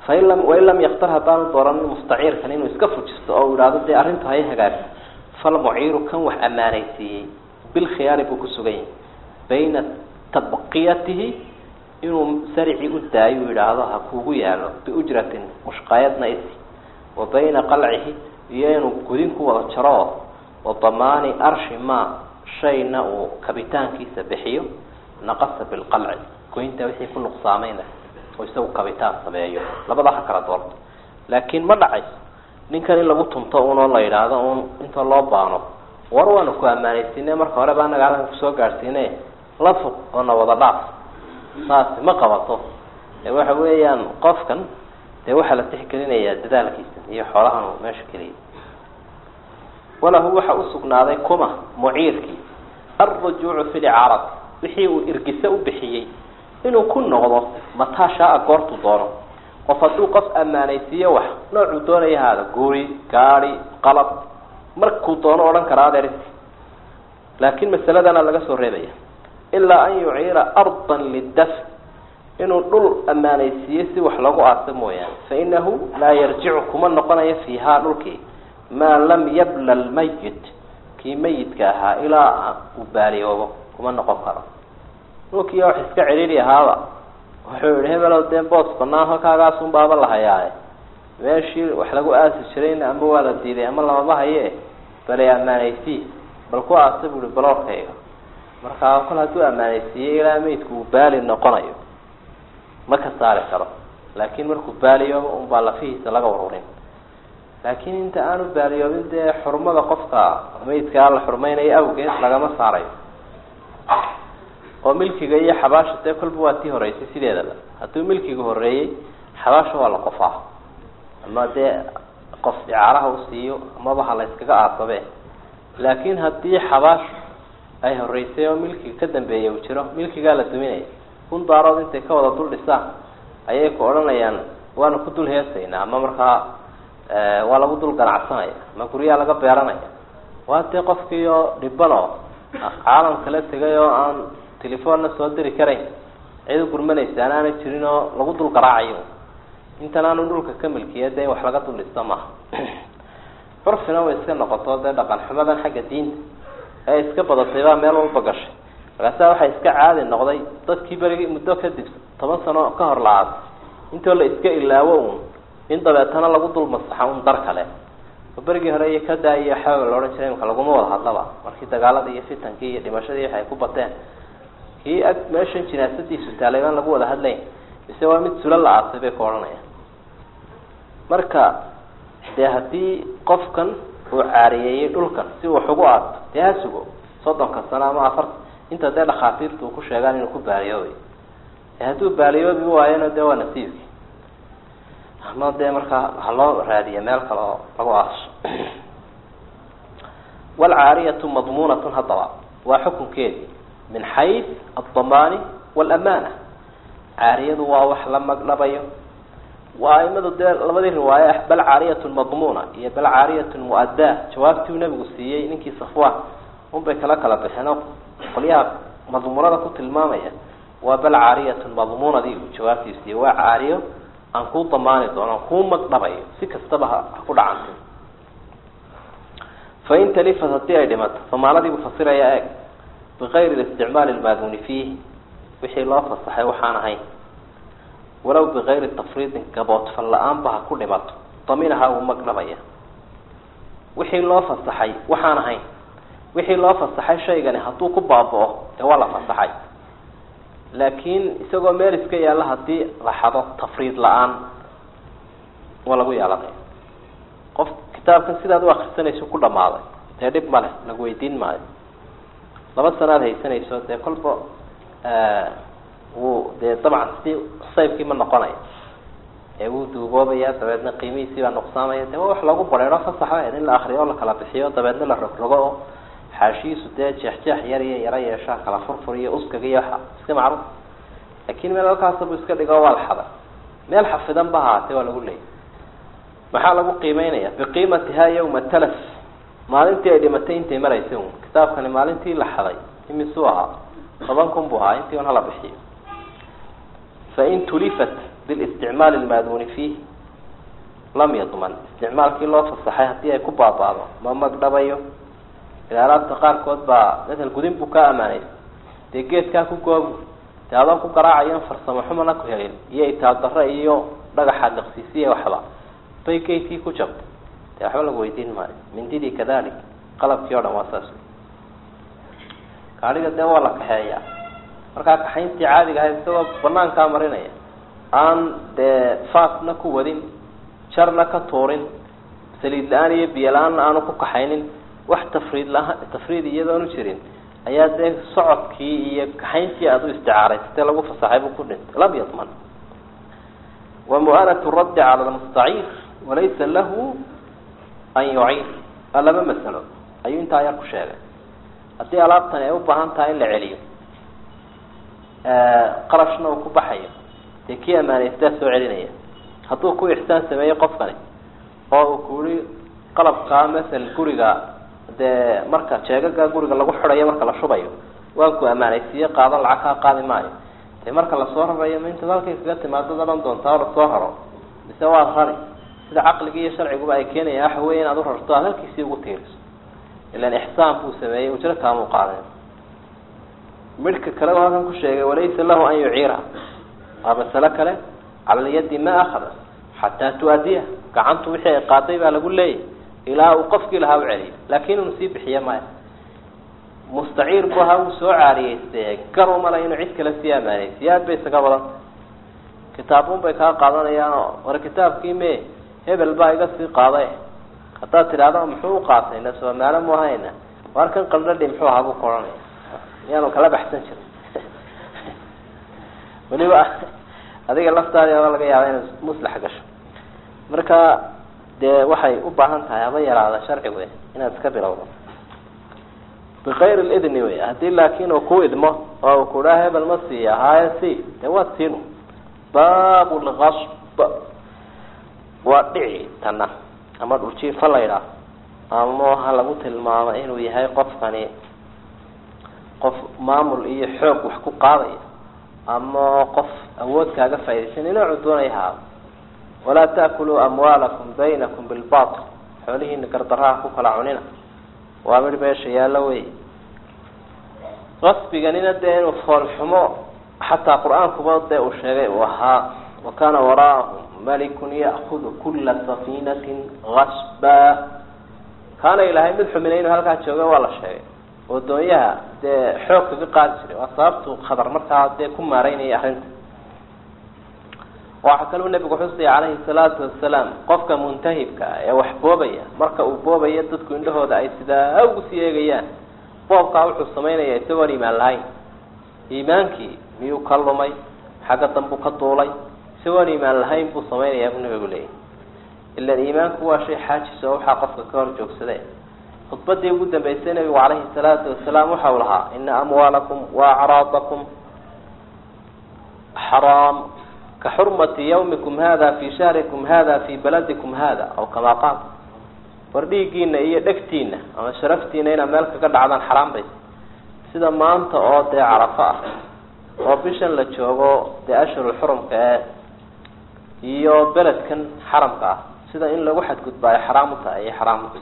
fain lam wain lam yaktar haddaanu dooranin mustaciirkan inuu iska fujisto oo idhaahdo dee arrintu hay hagaagto falmuciiru kan wax ammaanaysiiyey bilkhiyaari buu ku sugan yahay bayna tabqiyatihi inuu saricii u daayo u yidhaahdo ha kuugu yaalo biujratin mushqaayadna isi wa bayna qalcihi iyo inuu gudin ku wada jaro wa damaani arshi ma shayna uu kabitaankiisa bixiyo naqasa bilqalci goynta wixii ku nuqsaamayna oo isagu kabitaan sameeyo labada ha kala doorto laakiin ma dhacayso ninkan in lagu tunto unoo la yidhaahdo un inta loo baano war waanu ku ammaanaysiine marka hore baa anaga halkan kusoo gaadhsiine la fuq oo na wada dhaaf saasi ma qabato ee waxa weeyaan qofkan dee waxaa la tixgelinayaa dadaalkiisa iyo xoolahan uu meesha keliya walahu waxa usugnaaday kuma muciirkii alrujuucu fi licaarati wixii uu irgise u bixiyey inuu ku noqdo mataa shaaa goortu doono qof hadduu qof ammaanaysiiyo wax noocuu doonaya haada guri gaadi qalab markuu doono odhan karaa adeerisi laakiin masaladana laga soo reebaya ilaa an yuciira ardan lidaf inuu dhul ammaanaysiiyo si wax lagu aaso mooyaane fainahu laa yarjicu kuma noqonayo fiihaa dhulkii maa lam yabla lmayit kii mayidka ahaa ilaa uu baaliyoobo kuma noqon karo dhulkii wax iska cidhiidhi ahaaba wuxuu yihi hebelow dee boos banaan halkaagaasun baaba lahayaaye meeshii wax lagu aasi jirayna ama waa la diiday ama lamaba haye balay ammaanaysii bal ku aasa buui baloorkayga markaa kol hadduu ammaanaysiiyey ilaa meydku uu baali noqonayo ma ka saari karo laakiin markuu baaliyoobo unbaa lafihiisa laga warurin laakiin inta aanu baaliyoobin dee xurmada qofka meydkaa la xurmaynayo awgeed lagama saarayo oo milkiga iyo xabaasha dee kolba waa tii horeysay sideedaba hadduu milkiga horeeyey xabaasha waa la qofaa ama dee qof icaaraha u siiyo amaba ha la yskaga aasabe laakiin haddii xabaash ay horeysay oo milkiga ka dambeeya uu jiro milkigaa la duminaya kun daarood intay ka wada dul dhisaan ayay ku odhanayaan waanu ku dul heesaynaa ama markaa waa lagu dul ganacsanaya ama guryaha laga beeranaya waa dee qofkii oo dhiban oo caalam kala tegay oo aan telefoonna soo diri karayn cid u gurmanaysa an aanay jirin oo lagu dul garaacayo intan aanu dhulka ka milkiya dee in wax laga dul dhisto maaha curfina way iska noqoto dee dhaqan xumadan xagga diinta ee iska badatay baa meel walba gashay markaasa waxaa iska caadi noqday dadkii berigii muddo kadib toban sano ka hor la-aad intoo la iska ilaawo un in dabeetana lagu dul masaxa un dar kale oo berigii hore iyo kadaa iyo xawa la odhan jiray imka laguma wada hadlaba markii dagaaladii iyo fitankii iyo dhimashadii waxay ku bateen kii ag meeshan jinaasadiisu taalay baan lagu wada hadlayn mise waa mid sulo la aasay bay ku odhanayaan marka dee haddii qofkan uu caariyeeyey dhulkan si wax ugu aato dee ha sugo soddonka sano ama afarta inta dee dhakhaatiirtu u ku sheegaan inuu ku baaliyoobay hadduu baaliyoobi waayona dee waa nasiibki ama dee markaa ha loo raadiya meel kale oo lagu aaso waalcaariyatu madmuunatun haddaba waa xukunkeedii min xays aldamaani waalaamaana caariyadu waa wax la magdhabayo waa aimadu dee labadii riwaaye ah bal caariyatun madmuuna iyo bal caariyatun mu-addaa jawaabtii uu nabigu siiyey ninkii safwaan unbay kala kala bixeen oo qolyaha madmuunada ku tilmaamaya waa bal caariyatun madmuunadii uu jawaabtii siiyey waa caariyo aan kuu damaani doono aan kuu magdhabayo si kastaba ha ku dhacantay fain talifat haddii ay dhimato famaaladii buu fasiraya eeg bikayri isticmaali lmaaduni fiih wixii loo fasaxay waxaan ahayn walow bikayri tafriidin gaboodfal la-aanba ha ku dhimato daminaha uu magdhabaya wixii loo fasaxay waxaan ahayn wixii loo fasaxay shaygani hadduu ku baaba-o dee waa la fasaxay laakiin isagoo meel iska yaalla haddii la xado tafriid la-aan waa lagu yeelanaya qof kitaabkan sidaad u akrisanayso ku dhamaaday dee dhib ma leh lagu weydiin maayo laba sanaad haysanayso dee kolba wuu dee dabcan si saybkii ma noqonaya ee wuu duuboobaya dabeedna qiimihiisii baa nuqsaamaya dee waa wax lagu bareero fasaxa in la akriyo oo la kala bixiyo dabeedna la rogrogo oo xaashihiisu dee jeexjeex yar iyo yaro yeeshaa kala furfur iyo uskaga iyo waxa iska macruuf laakin meel halkaasa buu iska dhigo waa la xaday meel xafidan ba haatee waa lagu leeyay maxaa lagu qiimeynaya biqiimatiha yawma talaf maalintii ay dhimatay intay maraysay un kitaabkani maalintii la xaday imisuu ahaa toban kun buu ahaa intii un hala bixiyo fain tulifat bilisticmaali lmaaduuni fiih lam yadman isticmaalkii loo fasaxay haddii ay ku baabaado ma magdhabayo ila alaabta qaarkood baa masel gudin buu ka amaanay dee geedkaa ku goobu dee adoo ku garaacayo farsamo xumana ku helin iyo itaaldaro iyo dhagaxa liqsiisiya waxba bay geedkii ku jabto dee waxba lagu weydiin maayo mindidii kadalik qalabkii o dhan waa saas gaadhiga dee waa la kaxeeyaa markaa kaxayntii caadiga ahayd isagoo banaankaa marinaya aan dee faasna ku wadin jarna ka tuurin saliid la-aan iyo biyo la-aanna aanu ku kaxaynin wax tafriid laha tafriid iyadoonu jirin ayaa dee socodkii iyo kaxayntii aada u isticaaraysatee lagu fasaxay buu ku dhintay lam yadman wa mu'anatu raddi cala lmustaciir walaysa lahu an yuciir waa laba masalo ayuu intaa yar ku sheegay haddii alaabtani ay u baahan tahay in la celiyo qarashna uu ku baxayo dee kii amaanaystaa soo celinaya hadduu ku ixsaan sameeyey qofkani oo uu kuhi qalabkaa masel guriga dee marka jeegaga guriga lagu xidayo marka la shubayo waan ku amaanaysiiye qaadan lacag kaa qaadi maayo dee marka lasoo rarayo ma intaad halkay kaga timaadad odhan doontaa o lasoo raro mise waad rari sida caqligi iyo sharciguba ay keenayaan waxa weya inaad u rarto aad halkiisii ugu tiiriso ilan ixsaan buu sameeyey ujro kaamuu qaaday midhka kale u halkan ku sheegay walaysa lahu an yuciira waa masalo kale cala lyadi ma akhada xataa tu-adiya gacantu wixii ay qaaday baa lagu leeyahy ilaa uu qofkii lahaa u celiyo laakin unu sii bixiye maya mustaciir bu ahaa wuu soo caariyeyste gar umala inuu cid kale sii amaanaysiyo aad bay isaga badanta kitaabun bay kaa qaadanayaanoo war kitaabkii me hebel baa iga sii qaaday haddaad tidhaahdo muxuu u qaatay na soomaalo mu ahayna waar kan qaldhadhi muxuu ahaa buu ka odhanaya miyaanu kala baxsan jirin weliba adiga laftaadi aba laga yaaba inay muslax gasho marka dee waxay u baahan tahay haba yaraada sharci wey inaad iska bilowdo bikayr lidni wey haddii laakin uu ku idmo oo uu kudhaa hebel ma siiya haaye si dee waad siinu baab lgasb waa dhici tana ama dhuljiifa la ydhaah ama ha lagu tilmaamo inuu yahay qofkani qof maamul iyo xoog wax ku qaadaya ama qof awood kaaga faa'idaysan inoocu doonaya haado walaa taakuluu amwaalakum baynakum bilbatil xoolihiina gardaraha ku kala cunina waa mid meesha yaallo wey qasbiganina dee inuu foolxumo xataa qur-aankuba dee uu sheegay uu ahaa wa kana waraahum malikun ya'kudu kula safinatin gasba kaana ilahay mid xumina inuu halkaa jooga waa la sheegay oo doonyaha dee xoog kaga qaadi jiray waa sababtu khadar markaa dee ku maareynaya arrinta waxaa kaluu nabigu xusaya calayhi salaatu wasalaam qofka muntahibka ah ee wax boobaya marka uu boobayo dadku indhahooda ay sidaa ugu sii eegayaan boobkaa wuxuu samaynaya isagoon iimaan lahayn iimaankii miyuu ka lumay xagga dambuu ka duulay isagoon iimaan lahayn buu samaynayaa buu nabigu leeyahy ilan iimaanku waa shay xaajis oo waxaa qofka ka hor joogsade khudbadii ugu dambeysay nabigu calayhi salaatu wasalaam waxa uu lahaa ina amwaalakum wa acraadakum xaraam ka xurmati yawmikum hada fi shahrikum hada fi baladikum hada aw kamaa qaal war dhiiggiina iyo dhegtiina ama sharaftiina inaad meel kaga dhacdaan xaraam bay sida maanta oo dee carafo ah oo bishan la joogo dee ashhurulxurumka ee iyo beledkan xaramka ah sida in lagu xadgudba ay xaraam u tahay ay xaraam u tahay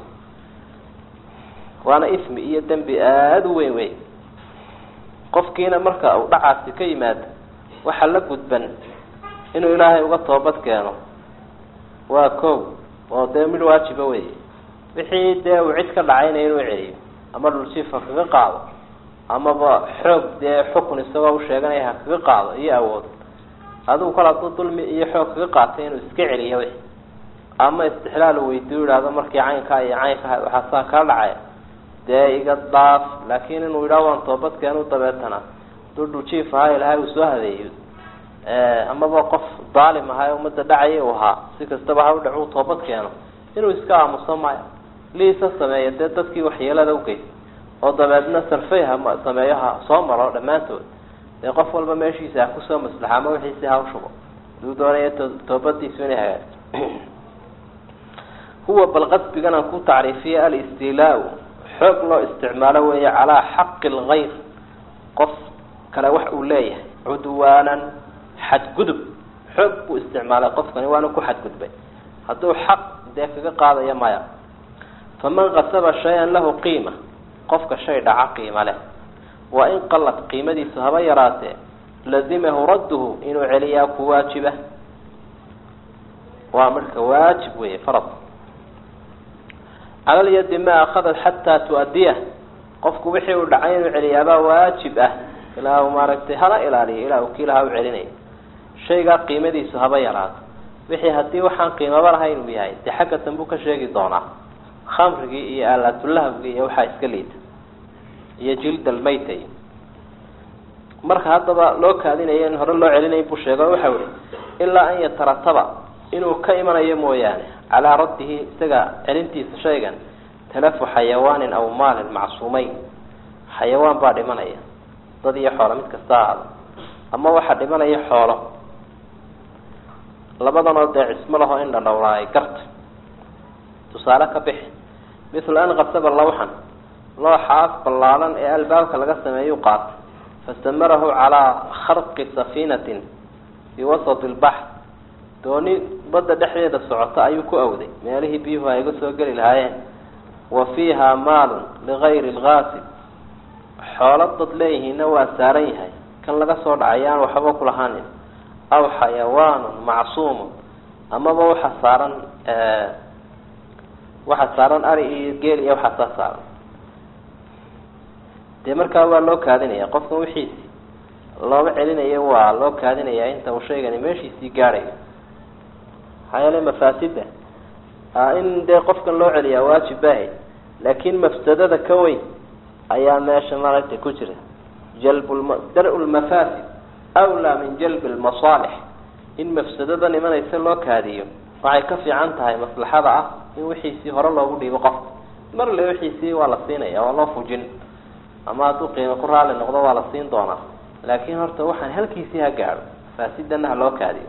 waana ismi iyo dembi aada u weyn wey qofkiina marka uu dhacaasi ka yimaado waxaa la gudban inuu ilaahay uga toobad keeno waa ko oo dee mid waajiba wey wixii dee uu cid ka dhacayna inuu celiyo ama dhuljiifa kaga qaado amaba xoog dee xukun isagoo u sheeganaya ha kaga qaado iyo awood adigu kol hadduu dulmi iyo xoog kaga qaatay inuu iska celiyo wixi ama istixlaal uu weydiiyo ihahdo markii caynkaa iyo caynka waxaa saa kaa dhacaya dee iga dhaaf laakin inuu yidhaha waan toobadkeenu dabeetana duu dhuljiif ahaa ilahay uu soo hadeeyo amaba qof daalim ahaa ee ummadda dhacaya u ahaa si kastaba ha u dhac uu toobad keeno inuu iska aamuso maya liisa sameeya dee dadkii waxyeelada ugeystay oo dabeedna sarfey ha sameeyo ha soo maro dhammaantood dee qof walba meeshiisa ha kusoo maslaxa ama wixiisi ha ushubo haduu doonaya toobadiisu inay hagaato huwa bal qasbigan aan ku tacriifiyay alistiilaa xoog loo isticmaalo weeye calaa xaqi lgayr qof kale wax uu leeyahay cudwaanan xadgudub xoog buu isticmaalay qofkani waana ku xadgudbay hadduu xaq dee kaga qaadaya maya faman kasaba shay-an lahu qiima qofka shay dhaca qiima leh waa in qalad qiimadiisu haba yaraatee lazimahu radduhu inuu celiyaa ku waajiba waa marka waajib weeye farad cala lyadi ma akhadat xataa tu-adiyah qofku wixii uu dhacay inuu celiyaabaa waajib ah ilaa u maaragtay hala ilaaliyo ilaa uu kiilaha u celinayo shaygaa qiimadiisu haba yaraato wixii haddii waxaan qiimaba lahayn uu yahay dee xagga dambuu ka sheegi doonaa khamrigii iyo aalaatulahbgii iyo waxaa iska liita iyo jildalmaytay marka haddaba loo kaadinayo in hore loo celinayn buu sheego waxa ihi ilaa an yatarataba inuu ka imanayo mooyaane calaa raddihi isaga celintiisa shaygan talafu xayawaanin aw maalin macsuumeyn xayawaan baa dhimanaya dad iyo xoolo mid kasta ahaado ama waxaa dhimanaya xoolo labadanoo dee cismo laho in dhadhowraay garta tusaale ka bixi mithla an kasaba lawxan looxaas ballaalan ee albaabka laga sameeyuu qaatay fastamarahu calaa kharqi safiinatin fii wasati lbaxr dooni badda dhexdeeda socota ayuu ku awday meelihii biyuhu ay ga soo geli lahaayeen wa fiiha maalun ligayri lgaasib xoolo dad leeyihiinna waa saaran yahay kan laga soo dhacay aan waxba kulahaanin aw xayawaanun macsuumun amaba waxa saaran waxa saaran ari iyo geel iyo waxaasaa saaran dee markaa waa loo kaadinaya qofkan wixiisi looma celinayo waa loo kaadinaya inta uu shaygani meeshiisii gaadhayo maxaa yeele mafaasida in dee qofkan loo celiyaa waajib baahay laakin mafsadada ka weyn ayaa meesha maaragtay ku jira jalb dar-u lmafaasid awlaa min jalbi lmasaalix in mafsadada imanaysa loo kaadiyo waxay ka fiican tahay maslaxada ah in wixiisii hore loogu dhiibo qofka mar le wixiisii waa la siinaya waa loo fujin ama hadduu qiimo ku raali noqdo waa la siin doonaa laakiin horta waxaan halkiisii ha gaadho faasidana ha loo kaadiyo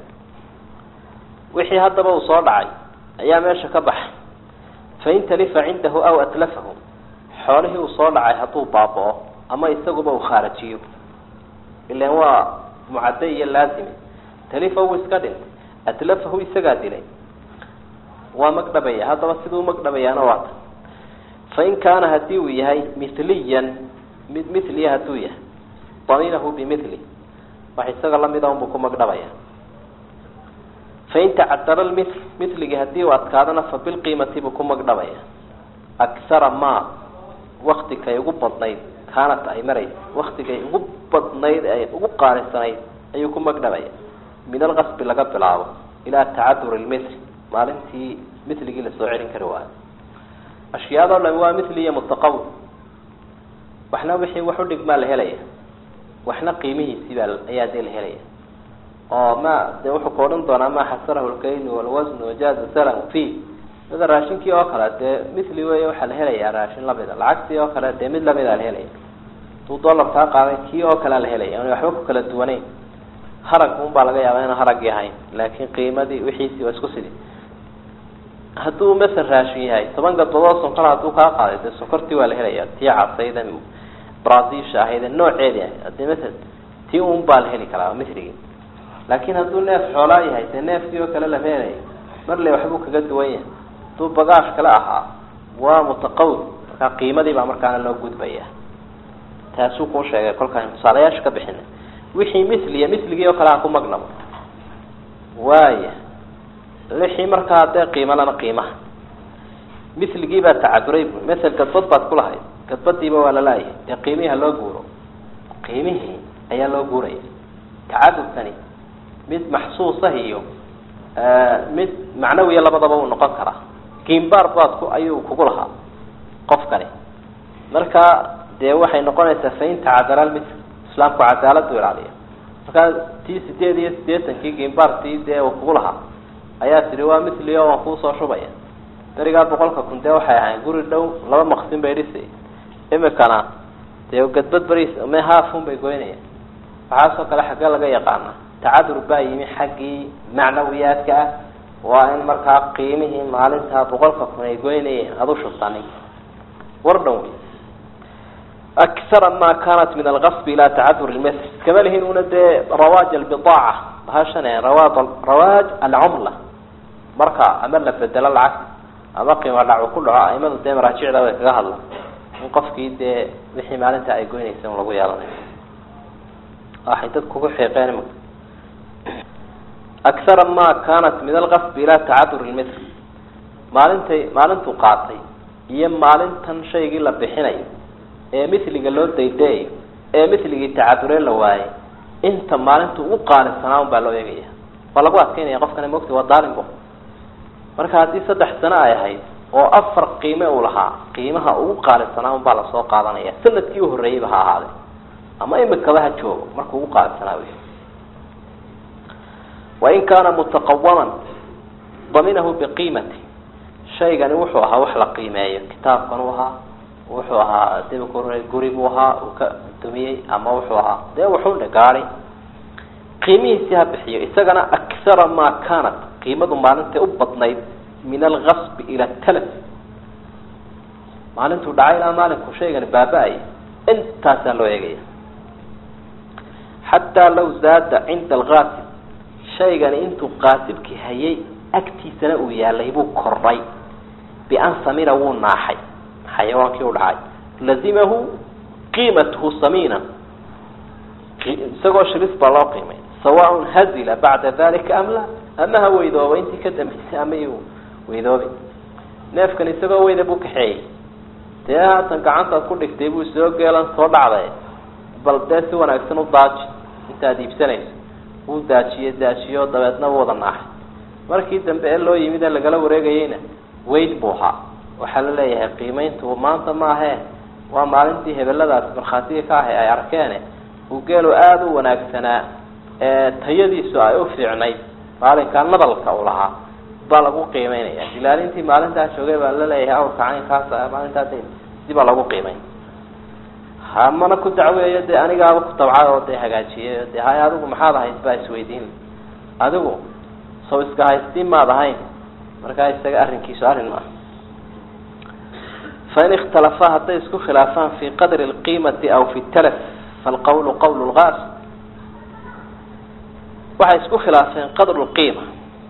wixii haddaba uu soo dhacay ayaa meesha ka baxay fain talifa cindahu aw atlafahu xoolihii uu soo dhacay hadduu baaba-o ama isaguba uu khaarajiyo ilan waa mucadde iyo laazime talifa wuu iska dhintay atlafahu isagaa dilay waa magdhabaya haddaba siduu magdhabayaana waa ta fain kaana hadii uu yahay mithliyan mid mithliya hadduu yahay daminahu bimithli wax isaga lamida unbuu ku magdhabaya fain tacadara lmithl mithligii hadii uu adkaadana fa bilqiimati buu ku magdhabaya akhara ma waktikay ugu badnayd kaanat ay maraysa waktigay ugu badnayd ay ugu qaalisanayd ayuu ku magdhabaya min alqasbi laga bilaabo ilaa tacaduri lmithl maalintii mithligii lasoo celin kari waayo ashyaadoo dhami waa mithli iyo mutaqawim waxna wixii wax udhigmaa la helaya waxna qiimihiisii baa ayaa dee la helaya oo ma dee wuxuu ka odhan doonaa ma xasarahu lkaylu walwasn wajaaza salam fi sida raashinkii oo kale dee mithli wey waxaa la helayaa raashin lamida lacagtii oo kale dee mid lamida la helaya haduu dollar kaa qaaday kii oo kalea la helaya n waxba ku kala duwaneyn harag un baa laga yaaba inaan haragii ahayn laakin qiimadii wixiisii waa isku sidii hadduu masel raashin yahay toban gadbadood sonkor hadduu kaa qaaday dee sonkortii waa la helaya tii casayda brazilsha ahayde nooceedii ahayd hadii masel tii un baa la heli karaa mithligii laakin hadduu neef xoolaa yahay dee neefkii oo kale lama helaya marle waxbuu kaga duwan yahay hadduu bagaash kale ahaa waa mutaqawim markaa qiimadii baa markaana loo gudbaya taasuu kuu sheegay kolkaan tusaalayaasha ka bixina wixii mithliya mithligii oo kale ha ku magnabo waaya wixii markaa dee qiimalana qiimaha mithligii baa tacaduray bu masel gadbad baad ku lahayd gadbadiiba waa lalaayahay dee qiimihii ha loo guuro qiimihii ayaa loo guuraya tacadudkani mid maxsuusah iyo mid macnawiya labadaba uu noqon karaa giimbaar baad ku ayuu kugu lahaa qofkani marka dee waxay noqonaysaa fain tacadala lmithl islaamku cadaaladu ilaaliya markaa tii sideed iyo siddeetankii giimbaartii dee uu kugu lahaa ayaa tihi waa mithli o waan kuusoo shubaya berigaa boqolka kun dee waxay ahayn guri dhow laba maqsin bay dhisay imikana dee gadbad beriis me haafun bay goynayaan waxaasoo kale xaggee laga yaqaana tacadur baa yimi xaggii macnawiyaadka ah waa in markaa qiimihii maalintaa boqolka kun ay goynayeen aada u shubtani war dhan wey akara ma kanat min algasbi ila tacadur lmasl kama lihin una dee rawaaj albidaaca bahashan rawaad rawaaj alcumla marka ama la bedelo lacagta ama qiimo dhacu ku dhaco aimadu dee maraajicda way kaga hadlaan in qofkii dee wixii maalinta ay goynaysa in lagu yeelanayo waxay dadku ku xiiqeen imika akara ma kanat min alqasbi ila tacadur lmitl maalintay maalintuu qaatay iyo maalintan shaygii la bixinayo ee miliga loo daydayayo ee miligii tacadure la waayay inta maalintu ugu qaalisanaa un baa loo eegaya waa lagu adkeynaya qofkana mogta waa daalimbo marka haddii saddex sano ay ahayd oo afar qiime uu lahaa qiimaha ugu qaalisanaa un baa lasoo qaadanaya sanadkii u horreeyeyba ha ahaade ama imikaba ha joogo markuu ugu qaalisanaa wey wain kaana mutaqawaman daminahu biqiimati shaygani wuxuu ahaa wax la qiimeeyo kitaabkan u ahaa wuxuu ahaa dibku guri buu ahaa uu ka dumiyey ama wuxuu ahaa dee wuxuudha gaadi qiimihiisii ha bixiyo isagana akara ma kanat qiimadu maalintay u badnayd min algasbi ila talaf maalintuu dhacay ilaa maalinku shaygani baaba-ay intaasaa loo eegaya xataa law zaada cinda alkaasib shaygani intuu qaasibkii hayay agtiisana uu yaalay buu kordhay bian samina wuu naaxay xayawaankii u dhacay lazimahu qiimatuhu samiina isagoo shilis baa loo qiimay sawaaun hazila bacda dalika am la ama ha weydooba intii ka dambeysay ama iyu weydoobi neefkan isagoo weyda buu kaxeeyey dee haatan gacantaad ku dhigtay buu soo geelan soo dhacday bal dee si wanaagsan u daaji intaad iibsanayso wuu daajiye daajiyo dabeedna u wada naaxay markii dambe ee loo yimid ee lagala wareegayeyna weyd buu ahaa waxaa la leeyahay qiimayntu maanta maahee waa maalintii hebeladaas markhaatiga ka ahay ay arkeene uu geelu aada u wanaagsanaa ee tayadiisu ay u fiicnayd maalinkaa nabalka uu lahaa baa lagu qiimeynaya dilaalintii maalintaa joogay baa la leeyahay awrka caynkaas maalintaas si baa lagu qiimeyn hamana ku dacweeyo dee anigaaba ku tabcay oo dee hagaajiyay dee hay adigu maxaad ahayd baa isweydiin adigu saw iska haystiin maad ahayn markaa isaga arrinkiisu arrin maaha fain ikhtalafaa hadday isku khilaafaan fi qadri lqiimati aw fi talaf falqawlu qawl lgaas waxay isku khilaafeen qadru lqiima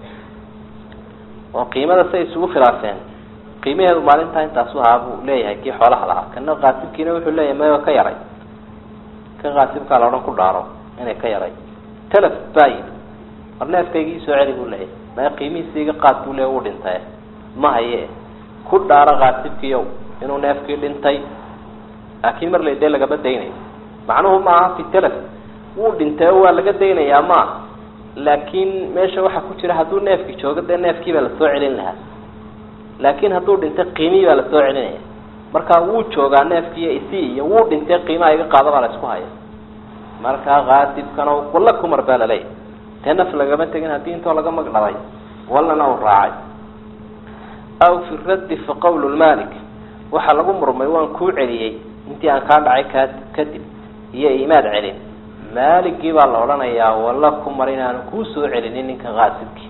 oo qiimada say isugu khilaafeen qiimaheedu maalintaa intaasu ahaa buu leeyahay kii xoolaha lahaa kana qaasibkiina wuxuu leeyahay mayo ka yaray kan qaasibkaa la odhan ku dhaaro inay ka yaray talaf baayi war neefkaygii soo celi buu leeyahay maya qiimihiisa iga qaad buu leeya uu dhintay ma haye ku dhaaro qaasibkiiow inuu neefkii dhintay laakiin mar laydee lagama daynayo macnuhu maaha fi talaf wuu dhintay oo waa laga daynayaa maaha laakiin meesha waxaa ku jira hadduu neefki joogo dee neefkii baa lasoo celin lahaa laakiin hadduu dhintay qiimihii baa lasoo celinaya markaa wuu joogaa neefkiiyo isi iyo wuu dhintay qiimaha iga qaado baa la isku haya markaa qaasibkana walla kumar baa laleeyahy dee naf lagama tegin haddii intoo laga magdhabay wallana uu raacay aw fi raddi fa qawlu lmalik waxaa lagu murmay waan kuu celiyey intii aan kaa dhacay kaa kadib iyo imaad celin maaligii baa la odhanayaa walla ku mar inaanu kuu soo celinin ninka qaasibkii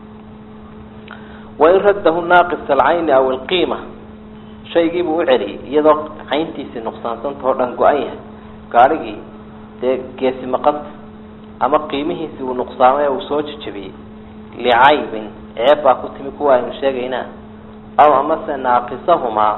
wain raddahu naaqis alcayni aw alqiima shaygiibuu u celiyey iyadoo cayntiisii nuqsaansanta oo dhan go-an yahay gaadhigii dee geesi maqanta ama qiimihiisii uu nuqsaamay uu soo jejebiyey licaybin ceeb baa ku timi kuwa aynu sheegaynaa aw amase naaqisahumaa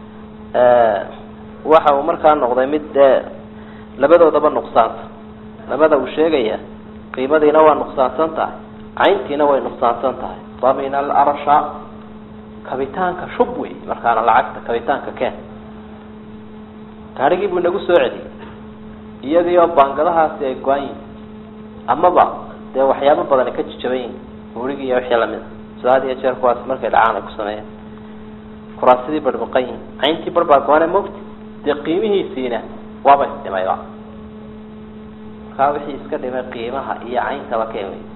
waxa uu markaa noqday mid dee labadoodaba nuqsaanta labada uu sheegaya qiimadiina waa nuqsaansan tahay cayntiina way nuqsaansan tahay damin alarsha kabitaanka shub wey markaana lacagta kabitaanka keen gaarigii buu inagu soo celiyey iyadii oo baangadahaasi ay go-an yihin amaba dee waxyaabo badani ka jajaban yihin buurigii iyo wixii lamid soo had iyo jeer kuwaas markay dhacaan ay ku sameeyeen kuraasidii barbaqan yihin cayntii bar baa go-ane mogti dee qiimihiisiina waaba isdhimayba markaa wixii iska dhimay qiimaha iyo cayntaba keen wey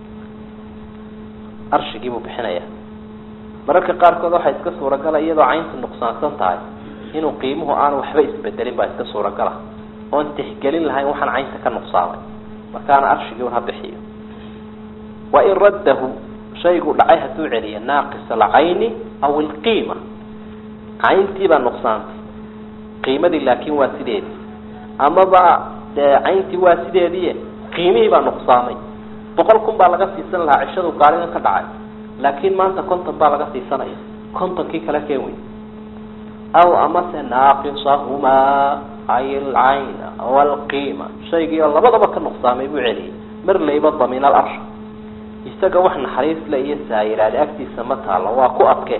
arshigii buu bixinaya mararka qaarkood waxaa iska suuragala iyadoo cayntu nuqsaansan tahay inuu qiimuhu aanu waxba isbedelin baa iska suuragala oon tixgelin lahayn waxaan caynta ka nuqsaamay markaana arshigii un ha bixiyo wain raddahu shaygu dhacay hadduu celiyo naaqis alcayni aw ilqiima cayntii baa nuqsaantay qiimadii laakin waa sideedii amaba dee cayntii waa sideedii qiimihii baa nuqsaamay boqol kun baa laga siisan lahaa cishadu gaarigan ka dhacay laakiin maanta konton baa laga siisanaya kontonkii kala keen wey aw amase naaqisahumaa ay alcayna walqiima shaygii oo labadaba ka nuqsaamay buu celiyay mar layba damin alarsha isaga wax naxariis le iyo saayiraade agtiisa ma taalo waa ku adke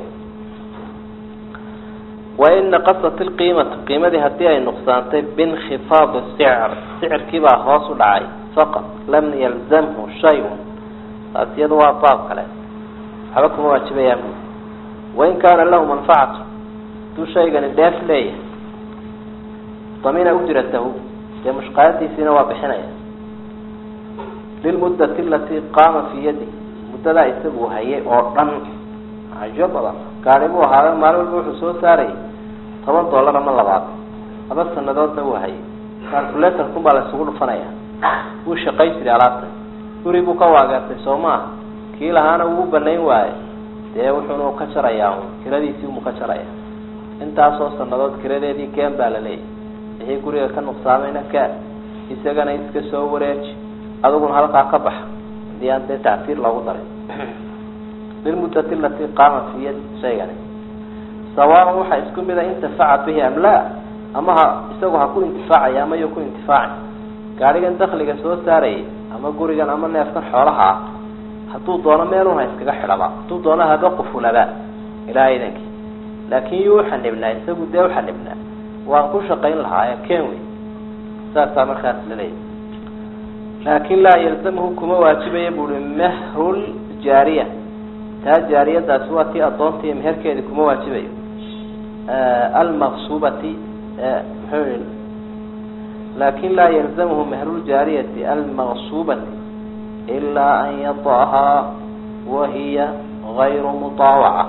wain naqasat ilqiimatu qiimadii haddii ay nuqsaantay binkhifaadi sicr sicirkiibaa hoos u dhacay faqad lam yalzamhu shayun taas iyada waa baab kale waxba kuma waajibayaan bu wain kaana lahu manfacatu haduu shaygani dheef leeyahay damina ujratahu dee mushqaayadiisiina waa bixinaya lilmuddati alatii qaama fii yadi muddadaa isagu hayay oo dhan cajo badan gaari buu ahaayo maalin walba wuxuu soo saarayay toban dollar ama labaad laba sanadoodna wuu hayay calculatorkun baa la isugu dhufanaya wuu shaqay jiray alaabtan guri buu ka waageertay soo maaha kii lahaana wuu banayn waaye dee wuxuunu ka jarayaa kiradiisii umuu ka jaraya intaasoo sanadood kiradeedii keen baa la leeyahy wixii guriga ka nuqsaamayna ka isagana iska soo wareeji adiguna halkaa ka baxa hadii aan dee tacsiir loogu darin lilmuddati alatii qaama fi yad shaygani sawaaban waxaa isku mida intifaca bihi am laa ama ha isagu ha ku intifaacaya ama yo ku intifaaci gaadhigan dakliga soo saarayay ama gurigan ama neefkan xoolaha ah hadduu doono meelun ha iskaga xidhaba hadduu doono haba qufulaba ilaa idankii laakin yuu uxanibnaa isagu dee uxanibnaa waan ku shaqayn lahaa ken wey saasaa markaas laleeyahy laakin laa yalzamhu kuma waajibaya buui mehrul jaariya taa jaariyadaasi waa tii adoontii meherkeedi kuma waajibayo almaqsubati mxuu laakin laa yalzamhu mehruljaariyati almaqsubati ilaa an yadahaa wahiya gayru mutaawaca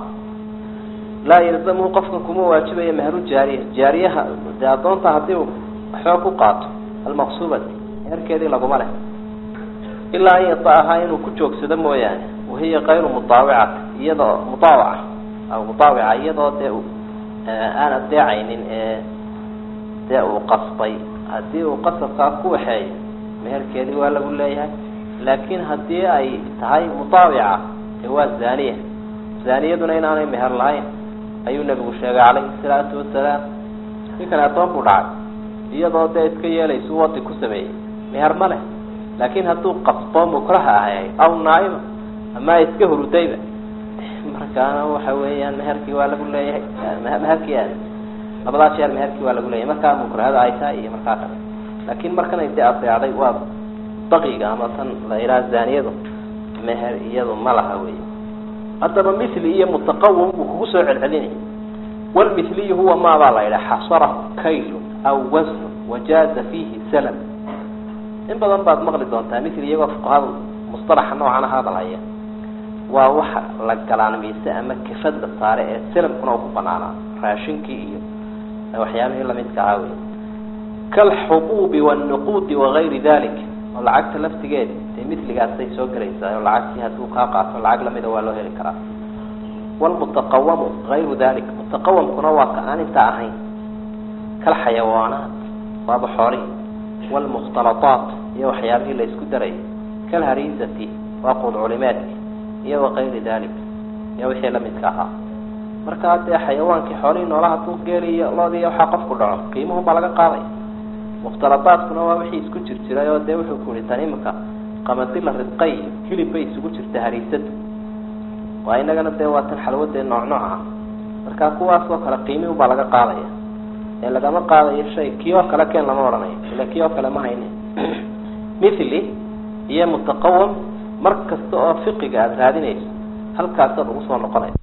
laa yalzamhu qofkan kuma waajibayo mehruljaariya jaariyaha dee adoonta hadii uu waxba ku qaato almaqsubati meherkeedii laguma leh ilaa an yadaahaa inuu ku joogsado mooyaane wahiya kayru mutaawicati iyadoo mutaawaca aw mutaawica iyadoo dee aan adeecaynin ee dee uu qasbay haddii uu qasabkaa ku waxeeyo meherkeedii waa lagu leeyahay laakin haddii ay tahay mutaawica dee waa zaniya zaniyaduna inaanay meher lahayn ayuu nabigu sheegay calayhi salaatu wasalaam ninkan adoon buu dhacay iyadoo dee iska yeelaysu wadi ku sameeyey meher ma leh laakin hadduu qasbo mukraha ahay aw naaima ama iska hurudayba markaana waxa weeyaan meherkii waa lagu leeyahay meherkii labadaa jeer meherkii waa lagu leeyahay markaa mukrahada ay tahay iyo markaa kale laakin markan ay de adeecday waa baqiga ama tan la yidhaha zaniyadu meher iyadu ma laha wey haddaba mithli iyo mutaqawim buu kugu soo celcelinaya walmithliyu huwa maabaa la yidhaha xasarahu kaylu aw wasnu wajaaza fiihi salam in badan baad maqli doontaa mithli iyagoo fuqahada mustalaxa noocana hadalhaya waa waxa la galaanmaysa ama kafad la saare ee salamkuna u ku banaanaa raashinkii iyo waxyaabihii lamidka ahaa wey kalxubuubi wاlnuquudi wagayri dalik oo lacagta laftigeedi dee miligaasay soo gelaysaa oo lacagtii hadduu kaa qaato lacag lamida waa loo heli karaa wlmutaqawamu gayru dalik mutaqawamkuna waa ka aan intaa ahayn kalxayawaanaat waaba xoolihi wlmukhtalaaat iyo waxyaabihii la isku darayay kalharisati waa qudculimeedki iyo wakayri dalik iyo wixii lamidka ahaa markaa dee xayawaankii xoolihii noolaha hadduu geeliyo loodii waxaa qofku dhaco qiimuhu baa laga qaadaya mukhtaladaadkuna waa wixii isku jir jiray oo dee wuxuu ku yihi tan imika qamadi la ridqay hilib bay isugu jirta hariisadu waa inagana dee waa tan xalwadee nooc nooc ah markaa kuwaas oo kale qiimihu baa laga qaadaya ee lagama qaadayo shay kii oo kale keen lama odhanayo ila kii oo kale ma hayne mithli iyo mutaqawam mar kasta oo fiqiga aada raadinayso halkaasaad ugu soo noqonaysa